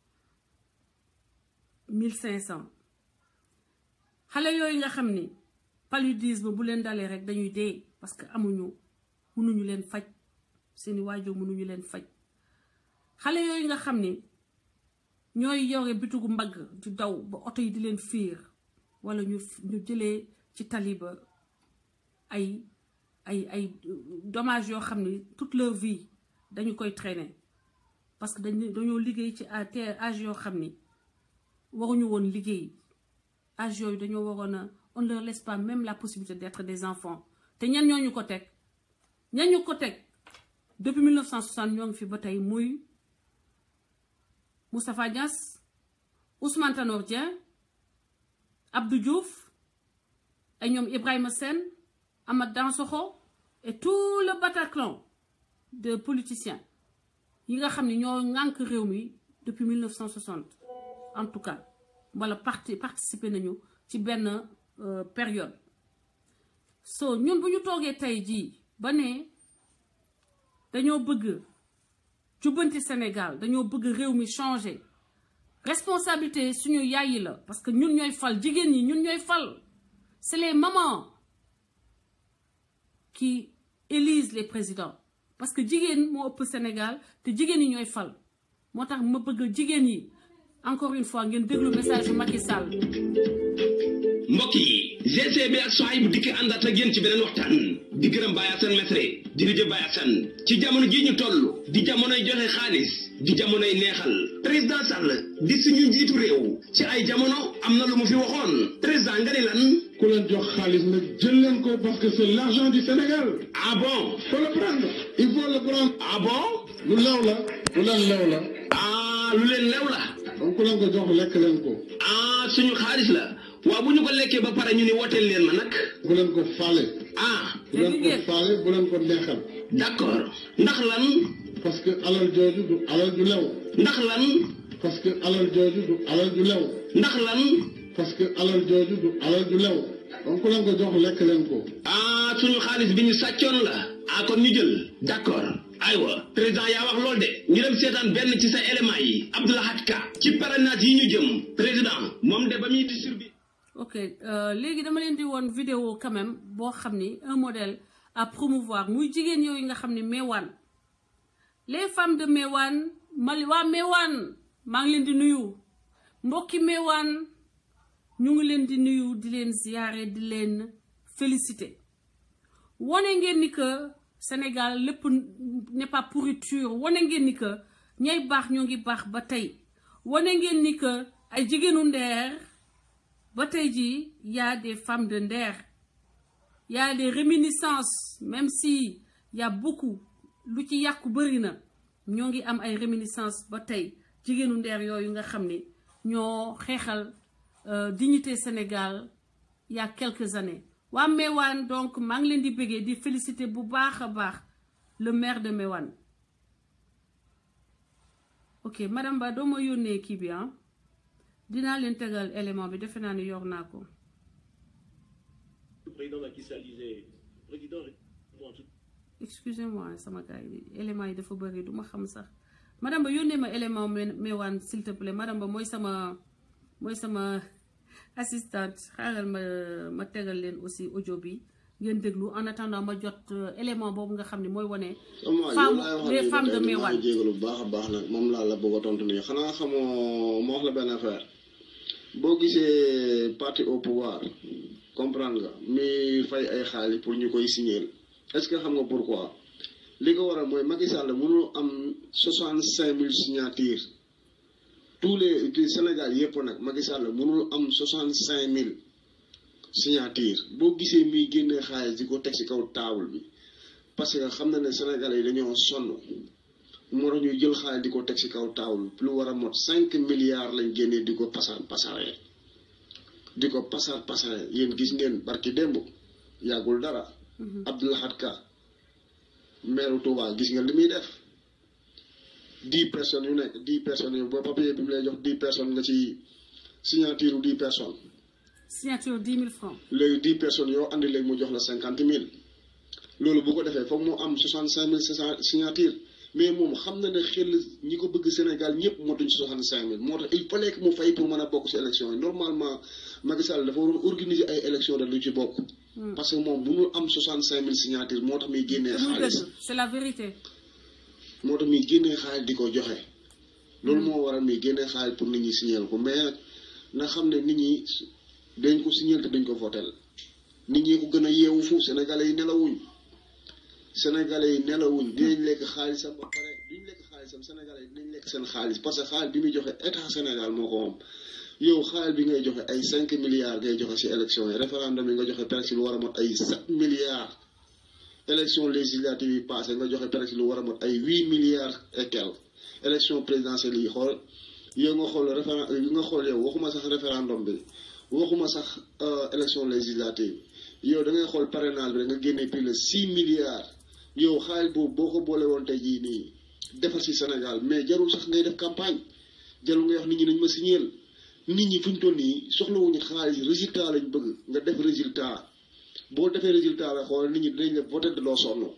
mille cinq cent xale yooyu nga xam ni paludisme bu leen dalee rek dañuy dee parce que amuñu mënuñu leen faj seeni waajur mënuñu leen faj xale yooyu nga xam ni ñooy yore bitugu mbagg di daw ba oto yi di leen fiir wala ñu ñu jëlee ci tali ba ay ay ay dommage yoo xam ni toute leur vie dañu koy traîner parce que dañ dañoo liggéey ci âge yoo xam ni waruñu woon liggéey âge yooyu dañoo waroon a on leur laisse pas même la possibilité d'être des enfants te ñan ñooñu ko teg ñan ñu ko teg depuis 1960 ñoo ngi fi ba tey muy Moustapha Niass Ousmane Tanor Dieng Abdou Diouf ay ñoom Ibrahima Sène Amath Dansokho et tout le Bataclan de politiciens yi nga xam ne ñoo ŋànk réew mi depuis 1960 en tout cas wala parti participer nañu ci benn période so ñun bu ñu toogee tey jii ba ne dañoo bëgg jubbanti Sénégal dañoo bëgg réew mi changer responsabilité suñu yaay yi la parce que ñun ñooy fal jigéen ñi ñun ñooy fal c'est les mamans qui élisent les présidents parce que jigéen moo ëpp Sénégal te jigéen yi ñooy fal moo tax ma bëgg jigéen yi encore une fois ngeen déglu message yu Macky Sall. mbokk yi GCB ak soxay bu dikk àndaat ak yéen ci beneen waxtaan di gërëm Baye Assane Mesre jërëjëf Baye Assane ci jamono jii ñu toll di jamonoy joxe xaalis di jamonoy neexal président Sall di suñu njiitu réew ci ay jamono am na lu mu fi waxoon président nga ni lan. ku leen jox xaalis nag jël leen ko parce que c'est l'argent du Sénégal. ah bon. faut le prendre il faut le prendre. ah bon. lu lew la lu leen lew la. ah lu leen lew la. donc ku leen ko jox lekk leen ko. ah suñu xaalis la. waaw bu ñu ko lekkee ba pare ñu ni wooteel leen ma nag. bu leen ko faale. ah. bu leen ko faale bu leen ko neexal. d'accord ndax lan. parce que alal jooju du alal ju lew. ndax lan. parce que alal jooju du alal ju lew. ndax lan. parce que alal jooju du alal ju lew. donc ku leen ko jox lekk leen ko. ah suñu xaalis bi ñu sàccoon la. ah kon ñu jël. d'accord. aywa président yaa wax lool de ñu dem seetaan benn ci sa élément yi Abdoulahat Ka ci parrainage yi ñu jëm président moom de ba muy distribuer. ok léegi dama leen di woon vidéo quand même boo xam ni un modèle à promouvoir muy jigéen yooyu nga xam ni Mewane les femmes de Mewane mali waa Mewane maa ngi leen di nuyu mbokki Mewane ñu ngi leen di nuyu di leen ziyaare di leen féliciter wane ngeen ni que Sénégal lépp n'est pas pourriture wane ngeen ni que ñay baax ñoo ngi baax ba tey wane ngeen ni que ay jigéenu ndeer ba tey jii y a des femmes de Nder y a des réminiscences même si y a beaucoup lu ci yàqu bëri na ñoo ngi am ay réminiscences ba tey jigéenu Nder yooyu nga xam ni ñoo xeexal dignité Sénégal il y a quelques années waa Mewane donc maa ngi leen di bëggee di féliciter bu baax a baax le maire de Mewane ok madame Ba doo ma yónnee kii bi ah dinaa leen tegal élément bi defe naa ni yor naa ko. président Macky Sall disait président excusez-moi sama gars yi élément yi dafa bëri du ma xam sax madame Ba yónnee ma élément Mewane s'il te plaît madame Ba mooy sama mooy sama assistante xaaral ma ma tegal leen aussi audio bi ngeen déglu en attendant ma jot élément boobu nga xam ne mooy wane. femme les femmes de Mewane jégalu bu baax a baax nag moom laa la bëgg a tontu nii xanaa xamoo ma wax la benn affaire boo gisee parti au pouvoir comprendre nga mi fay ay xaalis pour ñu koy signer est-ce que xam nga pourquoi li ko waral mooy Macky Sall mënul am soixante cinq mille signatures tous les Sénégal yëpp nag Macky Sall mënul am soixante cinq mille signature boo gisee muy génnee xaalis di ko teg ci kaw table bi parce que xam na ne Sénégalais yi dañoo sonn moo tax ñuy jël xaalis di ko teg ci kaw table lu war a mot cinq milliards lañ génnee di ko pasar pasaree di ko pasar pasaree yéen gis ngeen barki démb yàggul dara Abdoulahat Ka maire Touba gis nga li muy def dix personnes yu nekk dix personnes yu ba papier bi mu lay jox dix personnes nga ci signature dix personnes signature dix mille francs léegi dix personnes yoo andi léegi mu jox la cinquante mille loolu bu ko defee foog mu am soixante cinq mille signature mais moom xam na ne xel ñi ko bëgg Sénégal ñëpp motuñ soixante cinq mille moo tax il fallait que mu fay pour mën a bokk si élection yi normalement Macky Sall dafa waroon organiser ay élection de lu ci bokk parce que moom bu ñu am soixante cinq mille signature moo tax muy génnee muy xaalis dëgg c'est la vérité moo tax muy génnee xaalis di ko joxe loolu moo waral muy génnee xaalis pour nit ñi signal ko mais na xam ne nit ñi dañ ko signal te dañ ko votel nit ñi ko gën a yeewu fu sénégalais yi nelawuñ sénégalais yi nelawuñ dinañ lekk xaalisam ba pare duñ lekk xaalisam sénégalais yi dinañ lekk seen xaalis parce que xaalis bi muy joxe état Sénégal moo ko moom yow xaalis bi ngay joxe ay cinq milliards ngay joxe ci élection yi référendum yi nga joxe presque lu war a mot ay sept milliards élection législative yi passé nga joxe presque lu war a mot ay huit milliards et quelques élection présidentielle yi xool yow nga xool référendum yi nga xool yow waxuma sax référendum bi waxuma sax élection législative yow da ngay xool parrainage bi rek nga génnee plus de six milliards yow xaalis boobu boo ko boole woon tey jii nii defar ci Sénégal mais jarul sax ngay def campagne jarul ngay wax nit ñi nañ ma signeel nit ñi fu ñu toll nii soxlawuñu xaalis résultat lañ bëgg nga def résultat boo defee résultat la xool nit ñi dinañ la voté te doo sonn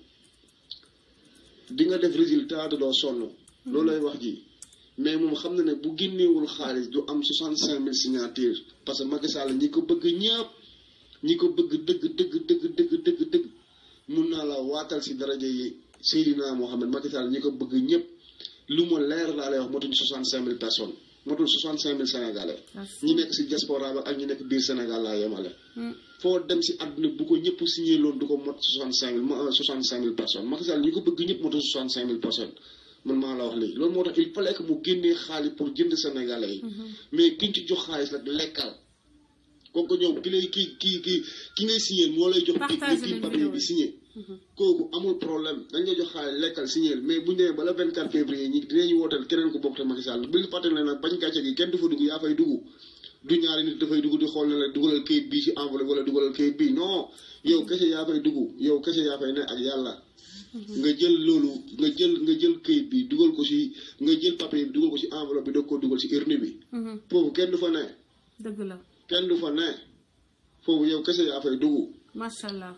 di nga def résultat te doo sonn loolu lay wax ji mais moom xam na ne bu génneewul xaalis du am soixante cinq mille signatures parce que Macky Sall ñi ko bëgg ñëpp ñi ko bëgg dëgg dëgg dëgg dëgg dëgg dëgg mun naa la waatal si daraja yi Seydina Mohamed Macky Sall ñi ko bëgg ñëpp lu ma leer laa lay wax motuñ soixante cinq mille personnes motul soixante cinq mille sénégalais ñi nekk si diaspora ba ak ñi nekk biir Sénégal laa yemale foo dem si àdduna bu ko ñëpp signé loon du ko mot soixante cinq mille soixante cinq mille personnes Macky Sall ñi ko bëgg ñëpp motul soixante cinq mille personnes man maa la wax léegi loolu moo tax il fallait que mu génnee xaalis pour jënd sénégalais yi mais kiñ ci jox xaalis nag lekkal comme que ñoom ki lay ki ki ki ki ngay signé moo lay jox Partagé kii nañ papier vidéo bi yi. signé kooku amul problème dañ lay jox xaalis lekkal signé mais bu ñu demee ba le 24 février ñi dinañu wooteel keneen ko bokk te Macky Sall bu ñu fàttali ne nag bañ gàcce gi kenn du fa dugg yaa fay dugg du ñaari nit dafay dugg di xool ne la dugalal kayit bii ci enveloppe wala dugalal kayit bii non yow kese yaa fay dugg yow kese yaa fay ne ak yàlla nga jël loolu nga jël nga jël kayit bi dugal ko ci nga jël papier bi dugal ko ci enveloppe bi doog koo dugal ci urne bi foofu kenn du fa ne dëgg la kenn du fa ne foofu yow kese yaa fay dugg macha allah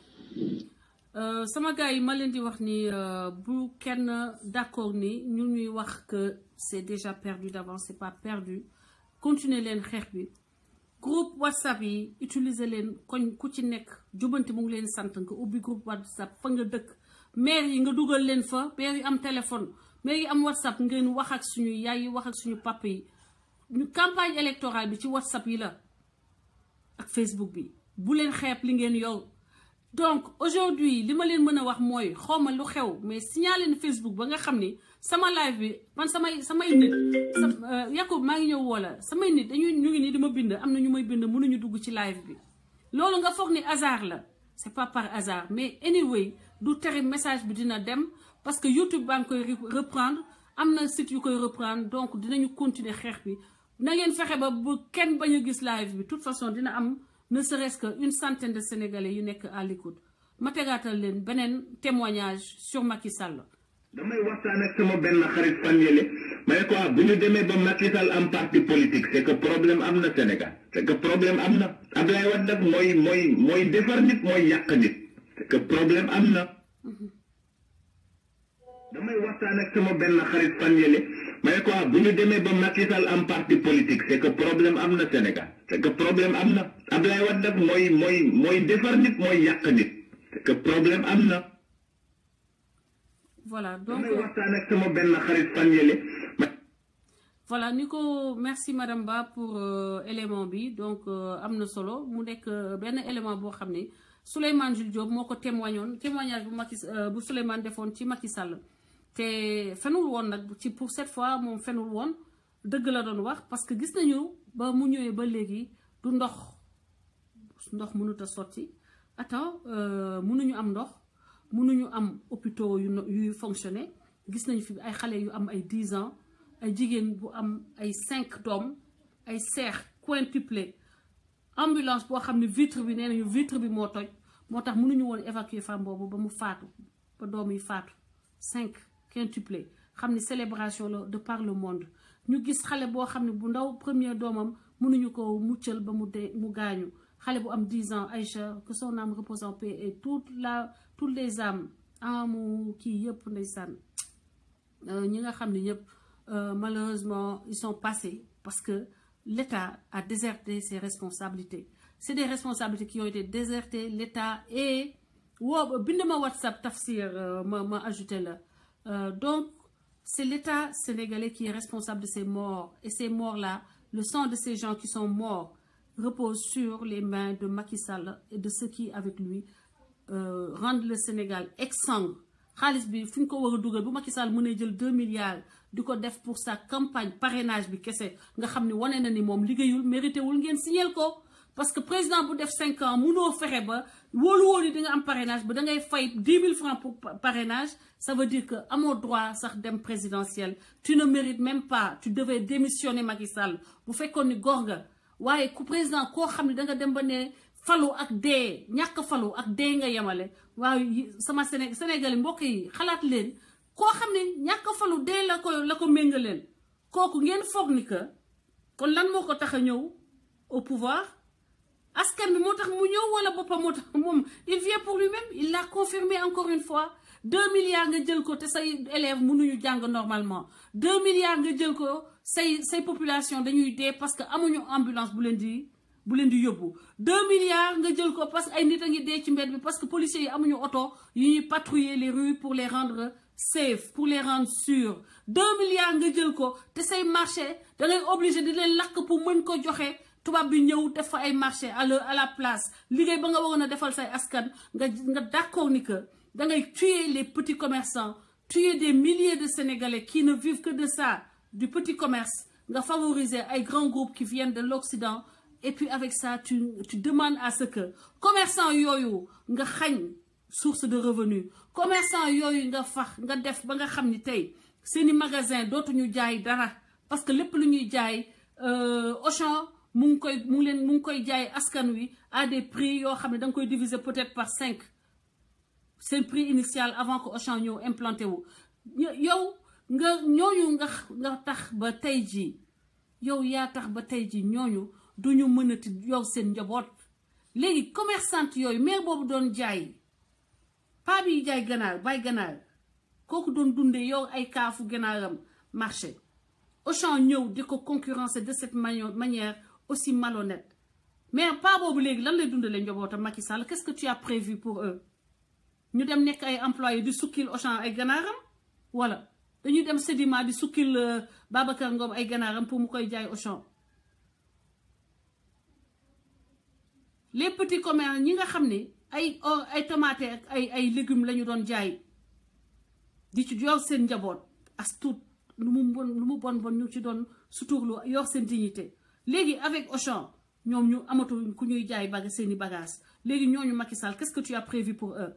Euh, sama gars yi ma leen di wax ni euh, bu kenn d'accord ni ñu ñuy wax que c'est déjà perdu d'avance c'est pas perdu continuer leen xeex bi groupe whatsapp yi utiliser leen koñ ku ci nekk jubanti mu ngi leen sant nga ubbi groupe whatsapp fa nga dëkk maire yi nga dugal leen fa maire yi am téléphone maire yi am whatsapp ngeen wax ak suñu yaay yi wax ak suñu papa yi ñu campagne électorale bi ci whatsapp yi la ak Facebook bi bu leen xeeb li ngeen yow donc aujourd'hui li ma leen mën a wax mooy xawma lu xew mais signaler leen Facebook ba nga xam ni sama live bi man samay samay nit sa Yacoub maa ngi ñëw woola samay nit dañuy ñu ngi nii di ma bind am na ñu may bind mënuñu dugg ci live bi loolu nga foog ni hasard la c'est pas par hasard mais anyway du tere message bi dina dem parce que YouTube baa ngi koy reprendre am na site yu koy reprendre donc dinañu continuer xeex bi na ngeen fexe ba bu kenn bañ a gis live bi de toute façon dina am ne serait-ce que une centaine de sénégalais yu nekk à l'écoute ma tegaatal leen beneen témoignage sur Macky Sall. damay waxtaan ak sama benn xarit fan yële ma ne ko ah bu ñu demee ba Macky Sall am parti politique c'est que problème am na Sénégal c'est que problème am na Abdoulaye Wade nag mooy mooy mooy defar nit mooy yàq nit c'est que problème am na. damay waxtaan ak sama benn xarit fan yële ma ne ko ah bu ñu demee ba Macky Sall am parti politique c'est que problème am na Sénégal c'est que problème am na Abdoulaye Wade nag mooy mooy mooy defar nit mooy yàq nit c'est que problème am na. voilà donc damay waxtaan ak sama benn xarit fan yële. voilà ni ko merci madame Ba pour euh, élément bi donc euh, am na solo mu nekk euh, benn élément boo xam ne Souleymane Jules Diop moo ko témoignoon témoignage bu Macky bu Souleymane defoon ci Macky Sall te fenul woon nag ci pour cette fois moom fenul woon dëgg la doon wax parce que gis nañu ba mu ñëwee ba léegi du ndox ndox mënut a sotti attends mënuñu am ndox mënuñu am hôpitaux yu yuy fonctionner gis nañu fi ay xale yu am ay 10 ans ay jigéen bu am ay 5 doom ay seex quintuplé ambulance boo xam ne vitre bi nee nañu vitre bi moo toj moo tax mënuñu woon évacuer femme boobu ba mu faatu ba doom yi faatu cinq quintuplé xam ni célébration la de par le monde ñu gis xale boo xam ne bu ndaw premier doomam mënuñu ko muccal ba mu dee mu gaañu xale bu am 10 ans Aïcha que son âme repose en paix et toute la toutes les âmes amu kii yëpp ndeysaan ñi nga xam ne ñëpp malheureusement ils sont passés parce que l'État a déserté ses responsabilités c'est des responsabilités qui ont été désertées l'État et woo bind ma WhatsApp tafsir ma ma ajouté la donc c'est l'État sénégalais qui est responsable de ces morts et ces morts-là le sang de ces gens qui sont morts repose sur les mains de Macky Sall et de ceux qui avec lui euh, rendent le Sénégal exsangue xaalis bi fi ñu ko war a dugal bu Macky Sall mënee jël 2 milliards di ko def pour sa campagne parrainage bi kese nga xam ne wane na ni moom liggéeyul mérité wul ngeen signal ko parce que président bu def 5 ans mënoo fexe ba wóolu wóolu yi di nga am parrainage ba da ngay fay 10 000 francs pour parrainage ça veut dire que amoo droit sax dem présidentiel tu ne mérites même pas tu devais démissionner Macky Sall bu fekkoon ni góor nga waaye ku président koo xam ne da nga dem ba ne falu ak dee ñàkk falu ak dee nga yemale waaye sama Séné Sénégal mbokk yi xalaat leen koo xam ne ñàkk falu dee la ko la ko méngaleen kooku ngeen foog ni que kon lan moo ko tax a ñëw au pouvoir askan bi moo tax mu ñëw wala boppam moo tax moom il vient pour lui-même il l'a confirmé encore une fois deux milliards nga jël ko te say élèves mënuñu jàng normalement deux milliards nga jël ko say say population dañuy dee parce que amuñu ambulance bu leen di bu leen di yóbbu deux milliards nga jël ko parce que ay nit a ngi dee ci mbedd bi parce que policiers yi amuñu oto yu ñuy patrouiller les rues pour les rendre safe pour les rendre sûrs deux milliards nga jël ko te say marché da ngay obligé di leen lakk pour mën ko joxe tubaab bi ñëw def fa ay marché à la à la place liggéey ba nga waroon a defal say askan nga nga d'accord ni que da ngay tuer les petits commerçants tuer des milliers de Sénégalais qui ne vivent que de ça du petit commerce nga favoriser ay grands groupes qui viennent de l'Occident et puis avec ça tu tu demandes à ce que commerçant yooyu nga xañ source de revenus commerçant yooyu nga fax nga def ba nga xam ni tey seeni magasin dootuñu jaay dara parce que lépp lu ñuy jaay Auchan mu ngi koy mu ngi leen mu ngi koy jaay askan wi à des prix yoo xam ne da nga koy diviser peut-être par cinq seen prix initial avant que Auchan ñëw implanté wu yow nga ñooñu nga nga tax ba tey jii yow yaa tax ba tey jii ñooñu duñu mënati yow seen njaboot léegi commerçante yooyu maire boobu doon jaay paa bi jaay ganaar bay ganaar kooku doon dundee yow ay kaafu ganaaram marché Auchan ñëw di ko concurrencer de cette manière aussi malhonnête mais paa boobu léegi lan lay dundalee njabootam Macky Sall qu'est-ce que tu as prévu pour eux ñu dem nekk ay employés di sukkil Auchan ay ganaaram wala dañuy dem Sedima di sukkil Babacar Ngom ay ganaaram pour mu koy jaay Auchan les petits commerces ñi nga xam ne ay ay tomate ak ay ay légumes la ñu doon jaay di ci yor seen njaboot as tuut lu mu bon lu mu bon bon ñu ci doon suturlu yor seen dignité léegi avec Auchan ñoom ñu amatul ku ñuy jaay baga seeni bagages léegi ñooñu Macky Sall qu'est-ce que tu as prévu pour eux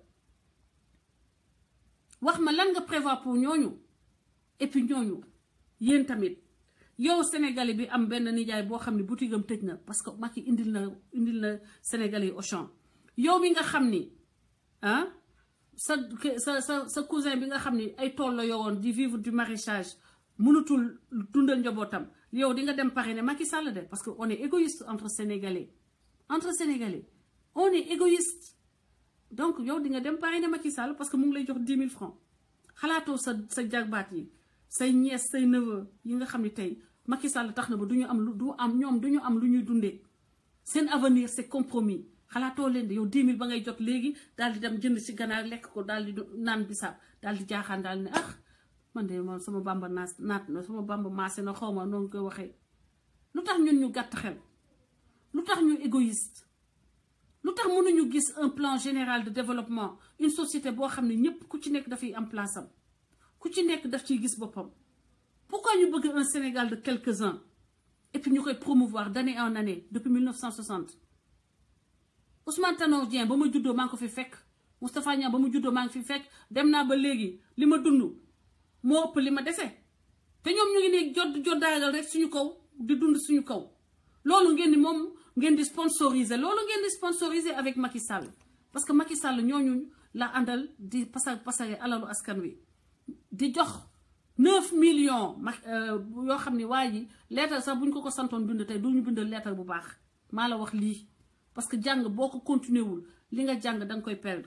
wax ma lan nga prévoir pour ñooñu et puis ñooñu yéen tamit yow sénégalais bi am benn nijaay boo xam ne boutique am tëj na parce que Macky indil na indil na sénégalais yi Auchan yow mi nga xam ni ah sa sa sa sa cousin bi nga xam ni ay tool la yoroon di vivre du maraîchage mënutul dundal njabootam yow di nga dem pare ne Macky Sall de parce que on est égoïste entre sénégalais entre sénégalais on est égoïste donc yow di nga dem pare ne Macky Sall parce que mu ngi lay jox dix mille francs xalaatoo sa sa jarbaat yi say nièce say neveu yi nga xam ne tey Macky Sall tax na ba du ñu am lu du am ñoom du ñu am lu ñuy dundee seen avenir c'est compromis xalaatoo leen de yow 10 000 ba ngay jot léegi daal di dem jënd ci ganaar lekk ko daal di naan bisaab daal di jaaxaan daal ne ah man de man sama bamba naas naat na sama bamba maase na xaw ma noonu koy waxee lu tax ñun ñu gàtt xel lu tax ñu égoïste lu tax mënuñu gis un plan général de développement une société boo xam ne ñëpp ku ci nekk dafay am place am ku ci nekk daf ciy gis boppam pourquoi ñu bëgg un Sénégal de quelques-uns et puis ñu koy promouvoir d'année en année depuis 1960 Ousmane Tanor Dieng ba ma juddoo maa ngi ko fi fekk Moustapha Niang ba ma juddoo maa ngi fi fekk dem naa ba léegi li ma dund moo ëpp li ma dese te ñoom ñu ngi ne jot joddaagal rek suñu kaw di dund suñu kaw loolu ngeen di moom ngeen di sponsoriser loolu ngeen di sponsoriser avec Macky Sall parce que Macky Sall ñooñu la àndal di pasar pasare alalu askan wi di jox neuf millions ma yoo xam ne waa ji leetar sax bu ñu ko ko santoon bind tey du ñu bindal leetar bu baax maa la wax lii parce que jàng boo ko continuer wul li nga jàng danga koy perdre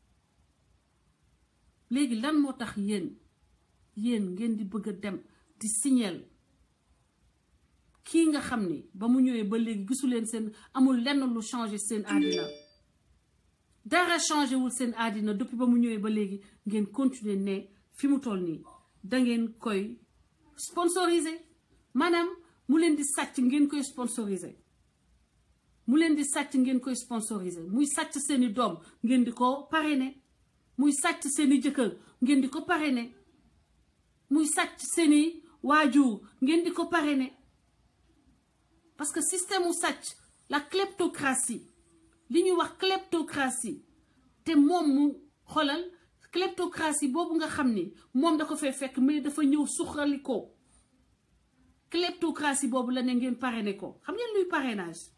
léegi lan moo tax yéen yéen ngeen di bëgg a dem di signal kii nga xam ni ba mu ñëwee ba léegi gisu leen seen amul lenn lu changé seen àddina dara changé wul seen àddina depuis ba mu ñëwee ba léegi ngeen continuer ne fi mu toll nii dangeen koy sponsoriser maanaam mu leen di sàcc ngeen koy sponsoriser mu leen di sàcc ngeen koy sponsoriser muy sàcc seeni doom ngeen di ko parrainer muy sàcc seeni jëkkër ngeen di ko parrainer muy sàcc seeni waajur ngeen di ko parrainer parce que système mu sàcc la kleptocratie li ñuy wax kleptocratie te moom mu xolal kleptocratie boobu nga xam ni moom da ko fay fekk mais dafa ñëw suxali ko kleptocratie boobu la ne ngeen parrainé ko xam ngeen luy parrainage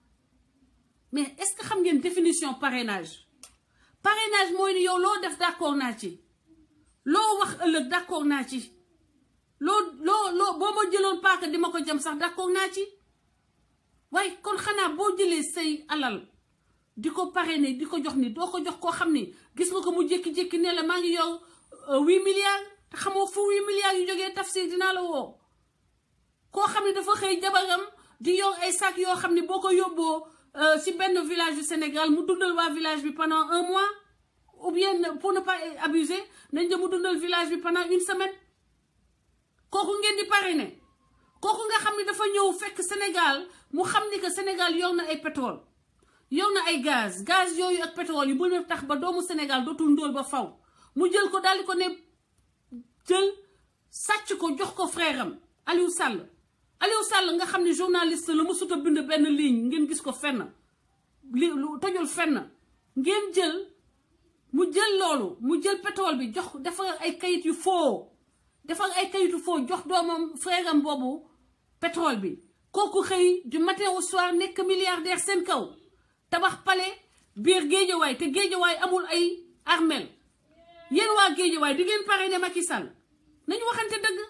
mais est-ce que xam ngeen définition parrainage parrainage mooy ni yow loo def d'accord naa ci loo wax ëllëg d'accord naa ci loo loo loo boo ma jëloon paaka di ma ko jam sax d'accord naa ci waaye kon xanaa boo jëlee say alal di ko parrainer di ko jox ni doo ko jox koo xam ni gis nga ko mu jékki-jékki ne la maa ngi yor huit milliards te xamoo fu huit milliards yu jógee tafsir dinaa la woo koo xam ne dafa xëy jabaram di yor ay sac yoo xam ne boo ko yóbboo ci benn village du Sénégal mu dundal waa village bi pendant un mois ou bien pour ne pas abuser nañ de mu dundal village bi pendant une semaine kooku ngeen di parrainer kooku nga xam ne dafa ñëw fekk Sénégal mu xam ni que Sénégal yor na ay pétrole yor na ay gaz gaz yooyu ak pétrole yu mën a tax ba doomu Sénégal dootul ndóol ba faw mu jël ko daal di ko ne jël sàcc ko jox ko frère am Aliou Sall Aliou Sall nga xam ne journaliste la mu sut a bind benn ligne ngeen gis ko fenn li lu tojul fenn ngeen jël mu jël loolu mu jël pétrole bi jox defar ay kayit yu foo defar ay kayitu foo jox doomam frère am boobu pétrole bi kooku xëy du matin au soir nekk milliardaire seen kaw tabax palais biir géejawaay te géejawaay amul ay armel yéen waa géejawaay di ngeen parrainé Macky Sall nañu waxante dëgg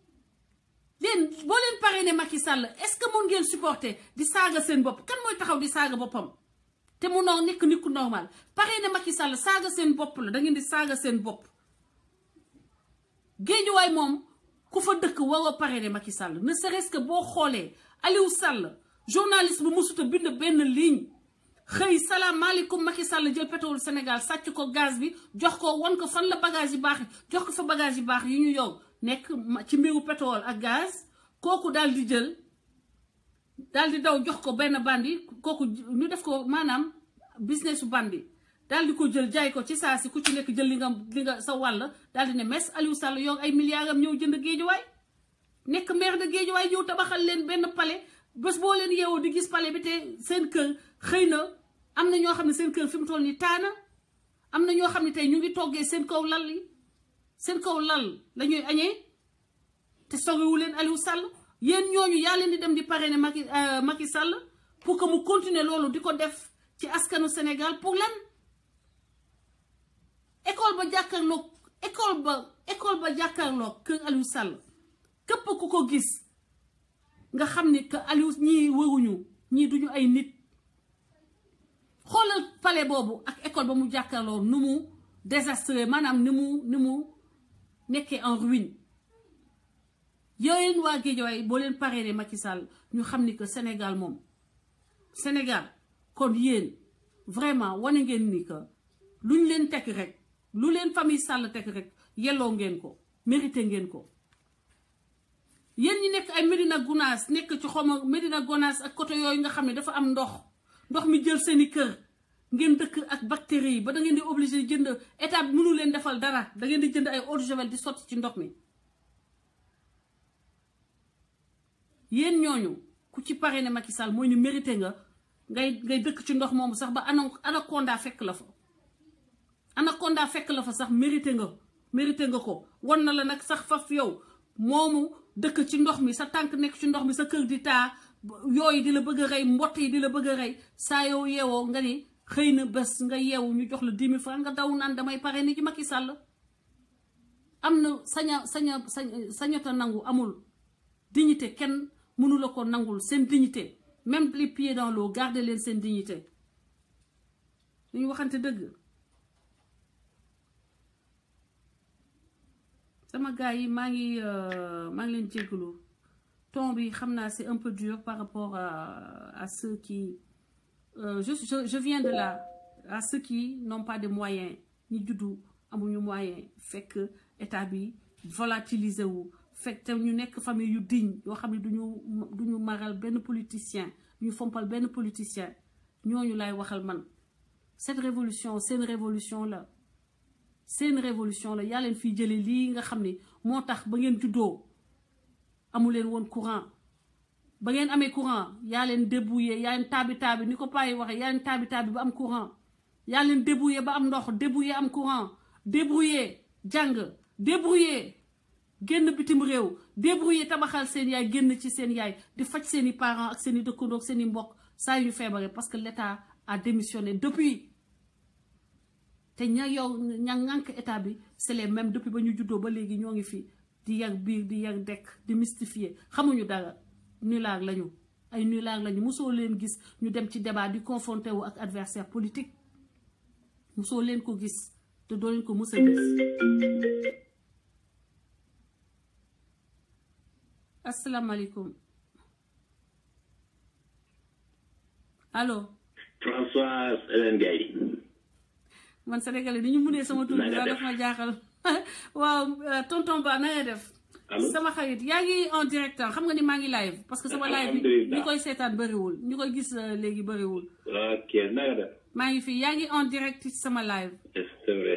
leen boo leen parrainé Macky Sall est-ce que mun ngeen supporter di saaga seen bopp kan mooy taxaw di saaga boppam te mu noo nekk nit ku normal parrainé Macky Sall saaga seen bopp la da ngeen di saaga seen bopp géejuwaay moom ku fa dëkk waroo parrainé Macky Sall ne serait-ce que boo xoolee Aliou Sall journaliste bu musuta bind benn ligne xëy salaamaaleykum Macky Sall jël pétrole Sénégal sàcc ko gaz bi jox ko wan ko fan la bagage yi baax jox ko fa bagage yi baax yi ñu yow nekk ci mbiru pétrole ak gaz kooku daal di jël daal di daw jox ko benn bandi kooku ñu def ko maanaam business bandi daal di ko jël jaay ko ci saa si ku ci nekk jël li nga li nga sa wàll daal di ne mes Aliou Sall yor ay milliards am ñëw jënd géejuwaay nekk maire de géejuwaay ñëw tabaxal leen benn palais bés boo leen yeewoo di gis palais bi te seen kër xëy na am na ñoo xam ne seen kër fi mu toll nii taana am na ñoo xam ne tey ñu ngi toggee seen kaw lal yi seen kaw lal la ñuy añee te soriwu leen Aliou Sall yéen ñooñu yaa leen di dem di parrainer Macky Macky Sall pour que mu continuer loolu di ko def ci askanu Sénégal pour lan école ba jàkkaarloog école ba école ba jàkkaarloog kër Aliou Sall képp ku ko gis nga xam ni que Aliou ñii wëruñu ñii duñu ay nit xoolal palais boobu ak école ba mu jàkkaarloo nu mu désastreux maanaam ni mu ni mu nekkee en ruine yooyu waa Guédiawaye boo leen parrainé Macky Sall ñu xam ni que Sénégal moom Sénégal kon yéen vraiment wane ngeen ni que luñ leen teg rek lu leen famille Sall teg rek yelloo ngeen ko mérité ngeen ko yéen ñi nekk ay Médina Gounass nekk ci xoma Médina Gounass ak côté yooyu nga xam ne dafa am ndox ndox mi jël seeni kër ngeen dëkk ak bactéries yi ba da ngeen di obligé jënd état bi mënu leen defal dara da ngeen di jënd ay eau de javel di sotti ci ndox mi yéen ñooñu ku ci parrainé Macky Sall mooy ni mérité nga ngay ngay dëkk ci ndox moomu sax ba ana anaconda fekk la fa anaconda fekk la fa sax mérité nga mérité nga ko wan na la nag sax faf yow moomu dëkk ci ndox mi sa tànk nekk ci ndox mi sa kër di taa yooyu di la bëgg a rey mbott yi di la bëgg a rey saa yow yeewoo nga ni xëy na bés nga yeewu ñu jox la dix mille francs nga daw naan damay parrainé ci Macky Sall am na saña saña sañ sañota nangu amul dignité kenn mënu la ko nangul seen dignité même les pieds dans l'eau garder leen seen dignité ñu waxante dëgg sama gars yi maa ngi maa ngi leen jéggalu ton bi xam naa c'est un peu dur par rapport à à ceux qui euh, je, je je viens de là à ceux qui n'ont pas de moyens ñi juddu amuñu moyen fekk état bi volatiliser wu fekk te ñu nekk famille yu digne yoo xam ne duñu duñu maral benn politicien ñu fompal benn politicien ñooñu lay waxal man cette révolution seen révolution la seen révolution la yaa leen fiy jëlee lii nga xam ne moo tax ba ngeen juddoo amu leen woon courant ba ngeen amee courant yaa leen débrouillé yaa leen taabi taabi ni ko paa yi waxee yaa leen taabi taabi ba am courant yaa leen débrouillé ba am ndox débrouillé am courant débrouillé jàng débrouillé génn bitim réew débrouillé tabaxal seen yaay génn ci seen yaay di faj seen i parents ak seen i dëkkandoo ak seen i mbokk saa yu feebaree parce que l'état a démissionné depuis te ña yow ña ŋànk état bi c'est les mêmes depuis ba ñu juddoo ba léegi ñoo ngi fi di yàgg biir di yàgg dekk di mystifier xamuñu dara nulaag lañu ay nulaag lañu mosoo leen gis ñu dem ci débat di confronté wu ak adversaire politique mosoo leen ko gis te doo leen ko mës a gis asalaamaaleykum allo François Hélène Gaye man sénégalais ni ñu munee sama tur bi Na nga daf ma jaaxal waaw tonton Ba na nga def Allô? sama xarit yaa ngi en direct xam nga ni maa ngi live parce que sama live bi Alhamdulillah. ñi koy seetaan bëriwul ñi koy gis euh, léegi bëriwul ok na nga def maa ngi fi yaa ngi en direct ci sama live c'est vrai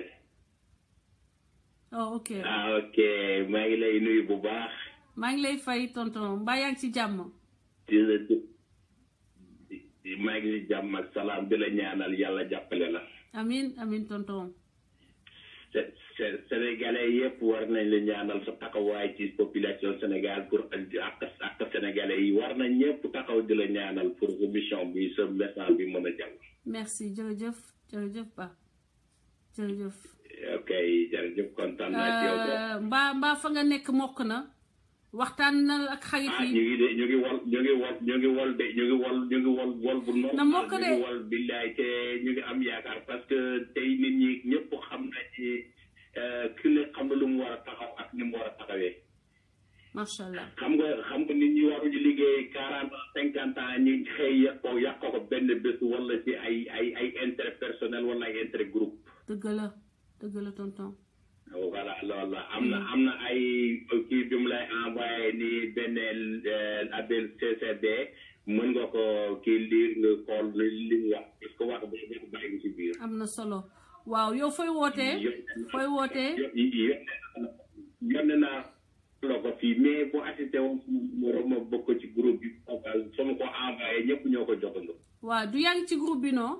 oh ok ah ok maa ngi lay nuyu bu baax maa ngi lay fay tonton mbaa yaa ngi ci jàmm di la di- di- maa ngi ci jàmm ak salaam di la ñaanal yàlla jàppale la amin amin tonton Sé- Sé- sénégalais yëpp war nañ la ñaanal sa taxawaay ci population Sénégal pour ak ak sénégalais yi war nañ ñëpp taxaw di la ñaanal pour sa mission bi sa message bi mën a jàll merci jërëjëf jërëjëf ba jërëjëf ok jërëjëf kontaan naa ci yow de. Euh, mbaa mbaa fa nga nekk mokk na waxtaan na ak xarit ah ñu yi ngi de ñu ngi wol ñu ngi wol ñu ngi wol de ñu ngi wol ñu ngi wol wol bu normal Na mokk de. ñu ngi wol billaay te ñu ngi am yaakaar parce que tey nit ñi ñëpp xam nañ ci ki ne xam na lu mu war a taxaw ak ni mu war a taxawee macha allah xam nga xam nga nit ñi waruñu liggéey quarante ans cinquante ans ñi xëy yàq ko yàq ko benn bés wala ci ay ay ay intérêt personnel wala ay intérêt groupe dëgg la dëgg la tonton voilà loolu la am na am na ay kii bi mu lay envoyé ni benn label CCD mën nga ko kii liir nga xool li mu wax parce que wax ba ko bàyyi ngi ci biir am na solo waaw yow fooy wootee fooy wootee yónne naa la ko fii mais bu assisté woon moroom ma bokk ci groupe bi sama ko envoyé ñëpp ñoo ko joxandoo waaw du yaa ngi ci groupe bi non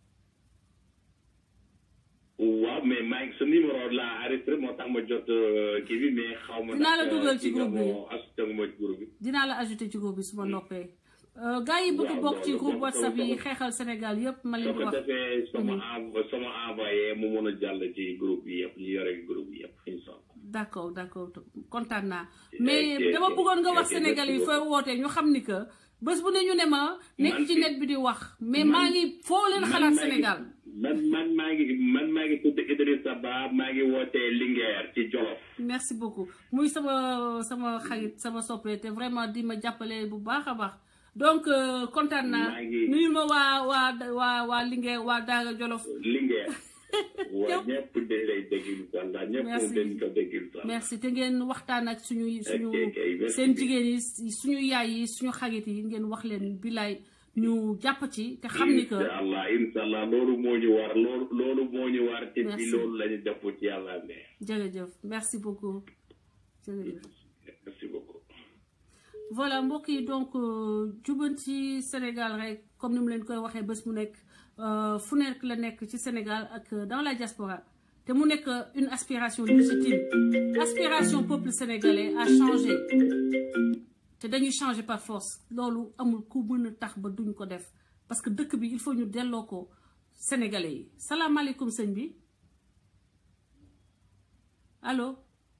waaw mais maa ngi sa numéro la enregistré moo tax ma jot euh, kii bi mais xaw ma Dinaa la nag, dugal euh, ci kii nga groupe bi. moo assisté nga ma ci groupe bi dinaa la ajouté ci groupe bi su ma noppee Euh, gars yi bëgg Waaw, bokk ci loolu groupe moom whatsapp yi loolu xeexal Sénégal yépp ma leen soo di ko wax defee sama env sama envoyé mu mën a jàll ci groupe bi yëpp ñu yore groupe bi yëpp incha allah d'accord d'accord kontaan naa mais ok, dama ok. bëggoon nga wax Ok, Sénégal yi merci fooy wootee ñu xam ni que bés bu ne ñu ne ma nekk Man ci fi- net bi di wax mais man- maa ngi foo leen man xalaat maa ngi- Sénégal man man maa ngi man maa ngi tudd Idrissa Ba maa ngi wootee Linguère ci Jolof merci beaucoup muy sama sama xarit sama soppee te vraiment di ma jàppale bu baax a baax donc euh, kontaan naa Maa ngi- nuyu ma waa waa waa waa Linguère waa Daara Jolof Linguère waa Yow- ñëpp dañ lay dégg incha allah ñëpp Merci. dañ ko dégg incha allah merci te ngeen waxtaan ak suñu suñu ok, merci seen bien. jigéen yi suñu yaay yi suñu xarit yi ngeen wax leen bilaay ñu jàpp ci te xam ni que incha allah incha allah loolu moo ñu war loolu loolu moo ñu war te Merci. bi loolu la ñu def ci yàlla ne jërëjëf merci beaucoup jërëjëf merci beaucoup voilà mbokk yi donc euh, jubanti Sénégal rek comme ni mu leen koy waxee bés mu nekk euh, fu nekk la nekk ci Sénégal ak euh, dans la diaspora te mu nekk euh, une aspiration légitime aspiration peuple sénégalais à changer te dañuy changer par force loolu amul ku mën a tax ba duñ ko def parce que dëkk bi il faut ñu delloo ko sénégalais yi salaamaaleykum sëñ bi allo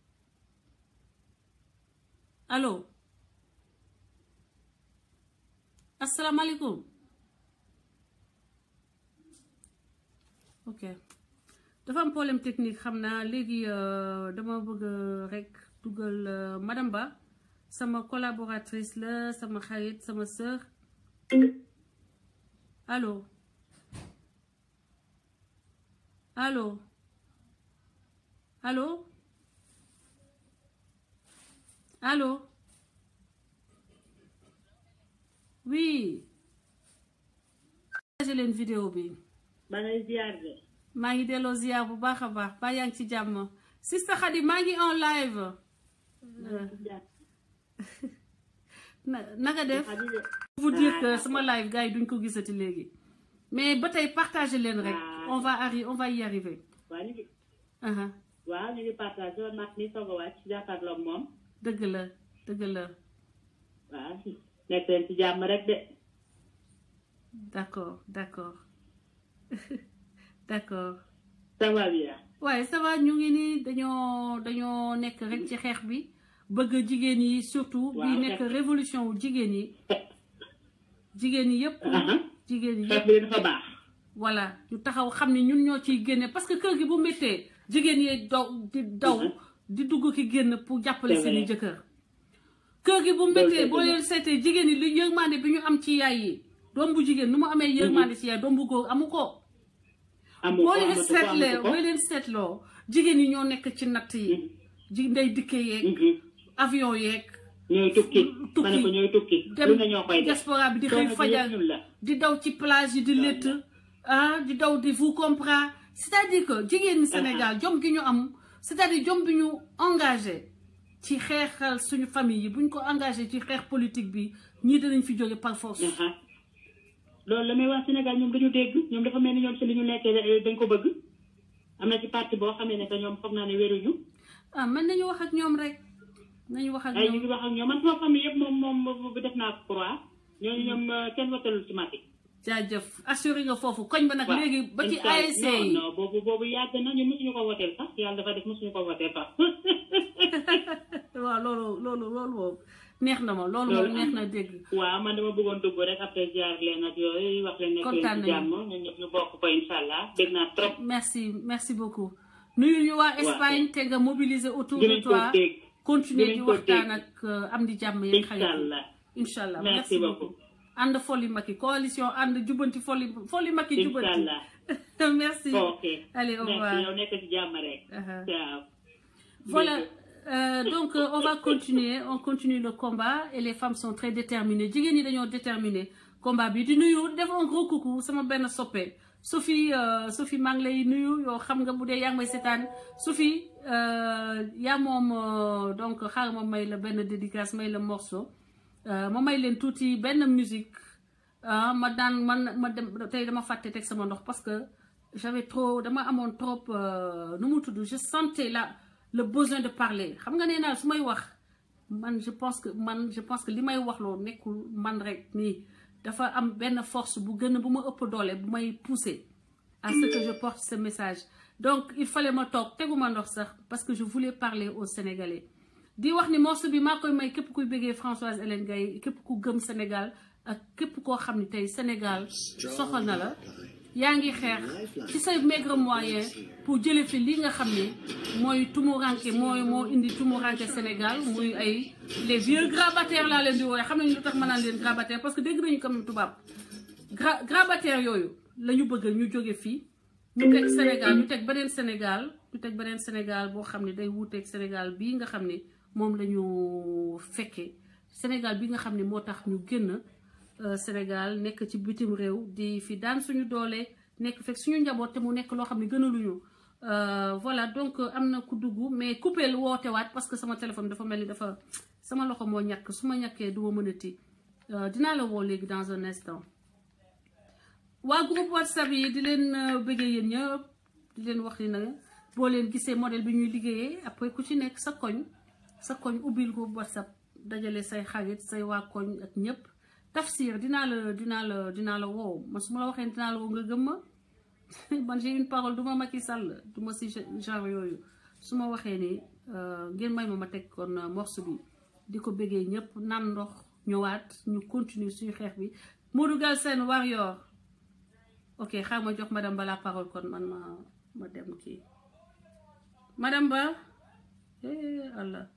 allo asalaamaaleykum ok dafa am problème technique xam naa léegi dama bëgg rek dugal madame Ba sama collaboratrice la sama xarit sama sœur allo allo allo allo oui partagé leen vidéo bi maa ngi ziar de. maa ngi delloo ziar bu baax a baax ba yaa ngi ci jàmm sista Khady maa ngi en live na naka def vous dire que sama live gars yi duñ ko gisati léegi mais ba tey partagé leen rek on va arri on va y arriver waaw ñu ngi. aha waaw ñu ngi partagé woon mat mi soog a wàcc jàkkaarloog moom. dëgg la dëgg la waaw nekk leen ci jàmm rek de. d'accord d'accord d'accord ça va bien. waaye ça va ñu ngi nii dañoo dañoo nekk rek ci xeex bi bëgg jigéen yi surtout bi Waaw, nekk xeex. révolution wu jigéen yi jigéen yi yëpp Aha. jigéen yi xeex yëpp bi dafa baax. voilà ñu taxaw xam ne ñun ñoo ciy génne parce que kër gi bu méttee jigéen yi daw di daw di dugg ki génn pour jàppale C'est seeni vrai. jëkkër kër gi bu méttee c'est boo vrai. leen seetee jigéen yi li yërmande bi ñu am ci yaay yi doom bu jigéen nu mu amee yërmande ci yaay doom bu góor amu ko amu boo ko leen amatu ko seetlee amatu ko. boo leen seetloo jigéen yi ñoo nekk ci natt yi ji ndey dikke yeeg Mhm. avion yeeg ñooy tukki. tukki. ma ne ko ñooy tukki. dem lu ne ñoo koy def. diaspora bi di coono xëy bi fajar yëpp ñun la. di daw ci plage yi di létt ah di daw di vous comprend c'est-à-dire que jigéen ñi Sénégal jom gi ñu am c'est-à-dire jom bi ñu engagé ci xeexal suñu famille yi buñ ko engagé ci xeex politique bi ñii danañ fi jóge par force Aha. loolu la may wax Sénégal ñoom dañu dégg ñoom dafa mel ni ñoom si li ñu nekkee dañ ko bëgg am na ci parti boo xamee ne que ñoom foog naa ne wéruñu ah mën nañu wax ak ñoom rek nañu wax ak ay ñu ñoom ngi wax ak ñoom man sama famille yëpp moom moom bu def naa ko croix ñooñu ñoom euh, kenn watalul ci Macky jaajëf assuré nga foofu koñ ba nag waaw léegi ba ci incha allah. ASC non yi non boobu boobu yàgg na ñun mosuñu ko woteel sax yàlla dafa def mosuñu ko woteel sax waaw loolu loolu loolu moom neex na ma loolu moom Loolu neex am na na. dégg waaw man dama bëggoon dugg rek après ziar leen ak yooyu wax leen nekk Kontaan leen ci nañu. jàmm ñun ñëpp ñu bokk ko incha allah dégg naa trop merci merci beaucoup nuyu ñu waa Espagne te nga mobiliser autour de dinañ ko toi dégg continuer di dinañ ko waxtaan dégg. ak euh, am di jàmm yeeg incha xarit allah incha allah Merci merci beaucoup. beaucoup ànd folli Macky coalition ànd jubbanti folli folli Macky incha jubbanti allah merci ok allez au merci revoir yow nekk ci jàmm rek Uh-huh. ciao Voilà. Euh, donc euh, on va continuer on continue le combat et les femmes sont très déterminées jigéen ñi dañoo déterminé combat bi di nuyu def un gros coucou sama benn soppe Sophie euh, Sophie maa ngi lay nuyu yow xam nga bu dee yaa ngi may seetaan Sophie euh, yaa moom euh, donc xaaral ma may la benn dédicace may la morceau euh, ma may leen tuuti benn musique ah ma daan man ma dem tey dama fàtte teg sama ndox parce que j'avais trop dama amoon trop euh, nu mu tudd je sentais la le besoin de parler xam nga nee naa su may wax man je pense que man je pense que li may wax loolu nekkul man rek nii dafa am benn force bu gën a bu ma ëpp doole bu may pousser à ce que je porte ce message donc il fallait ma toog teguma ndox sax parce que je voulais parler aux Sénégalais di wax ni morceau bi maa koy may képp kuy bëggee Françoise Hélène Gaye képp ku gëm Sénégal ak képp koo xam ni tey Sénégal soxal na la yaa ngi xeex ci say maigre moyen pour jële fi li nga xam ne mooy tumuranke mooy moo indi tumuranke Sénégal muy ay les vieux grabataires laa leen di wooye xam nañu lu tax ma naan leen grabataire parce que dégg nañu quand même tubaab gra grabataire yooyu la ñu bëgg ñu jóge fii ñu teg Sénégal ñu teg beneen Sénégal ñu teg beneen Sénégal boo xam ne day wuuteeg Sénégal bii nga xam ne moom la ñu fekkee Sénégal bi nga xam ne moo tax ñu génn Sénégal nekk ci bitim réew di fi daan suñu doole nekk fekk suñu njaboot te mu nekk loo xam ne gënaluñu voilà donc am na ku dugg mais coupé woote waat parce que sama téléphone dafa mel ni dafa sama loxo moo ñàkk su ma ñàkkee du ma mënati dinaa la woo léegi dans un instant. waa groupe whatsapp yi di leen bëggee yéen ñëpp di leen wax ni na boo leen gisee modèle bi ñuy liggéeyee après ku ci nekk sa koñ sa koñ ubbil groupe whatsapp dajale say xarit say waa koñ ak ñëpp tafsir dinaa la dinaa la dinaa la woo man su ma la waxee dinaa la woo nga gëm ma man j'ai une parole du ma Macky Sall du ma si genre yooyu su ma waxee ni ngeen may ma ma teg kon morceau bi di ko bëggee ñëpp naan ndox ñëwaat ñu continuer suñu xeex bi Modou Galsen Warrior ok xaar ma jox madame Ba la parole kon man ma ma dem kii madame Ba eh Allah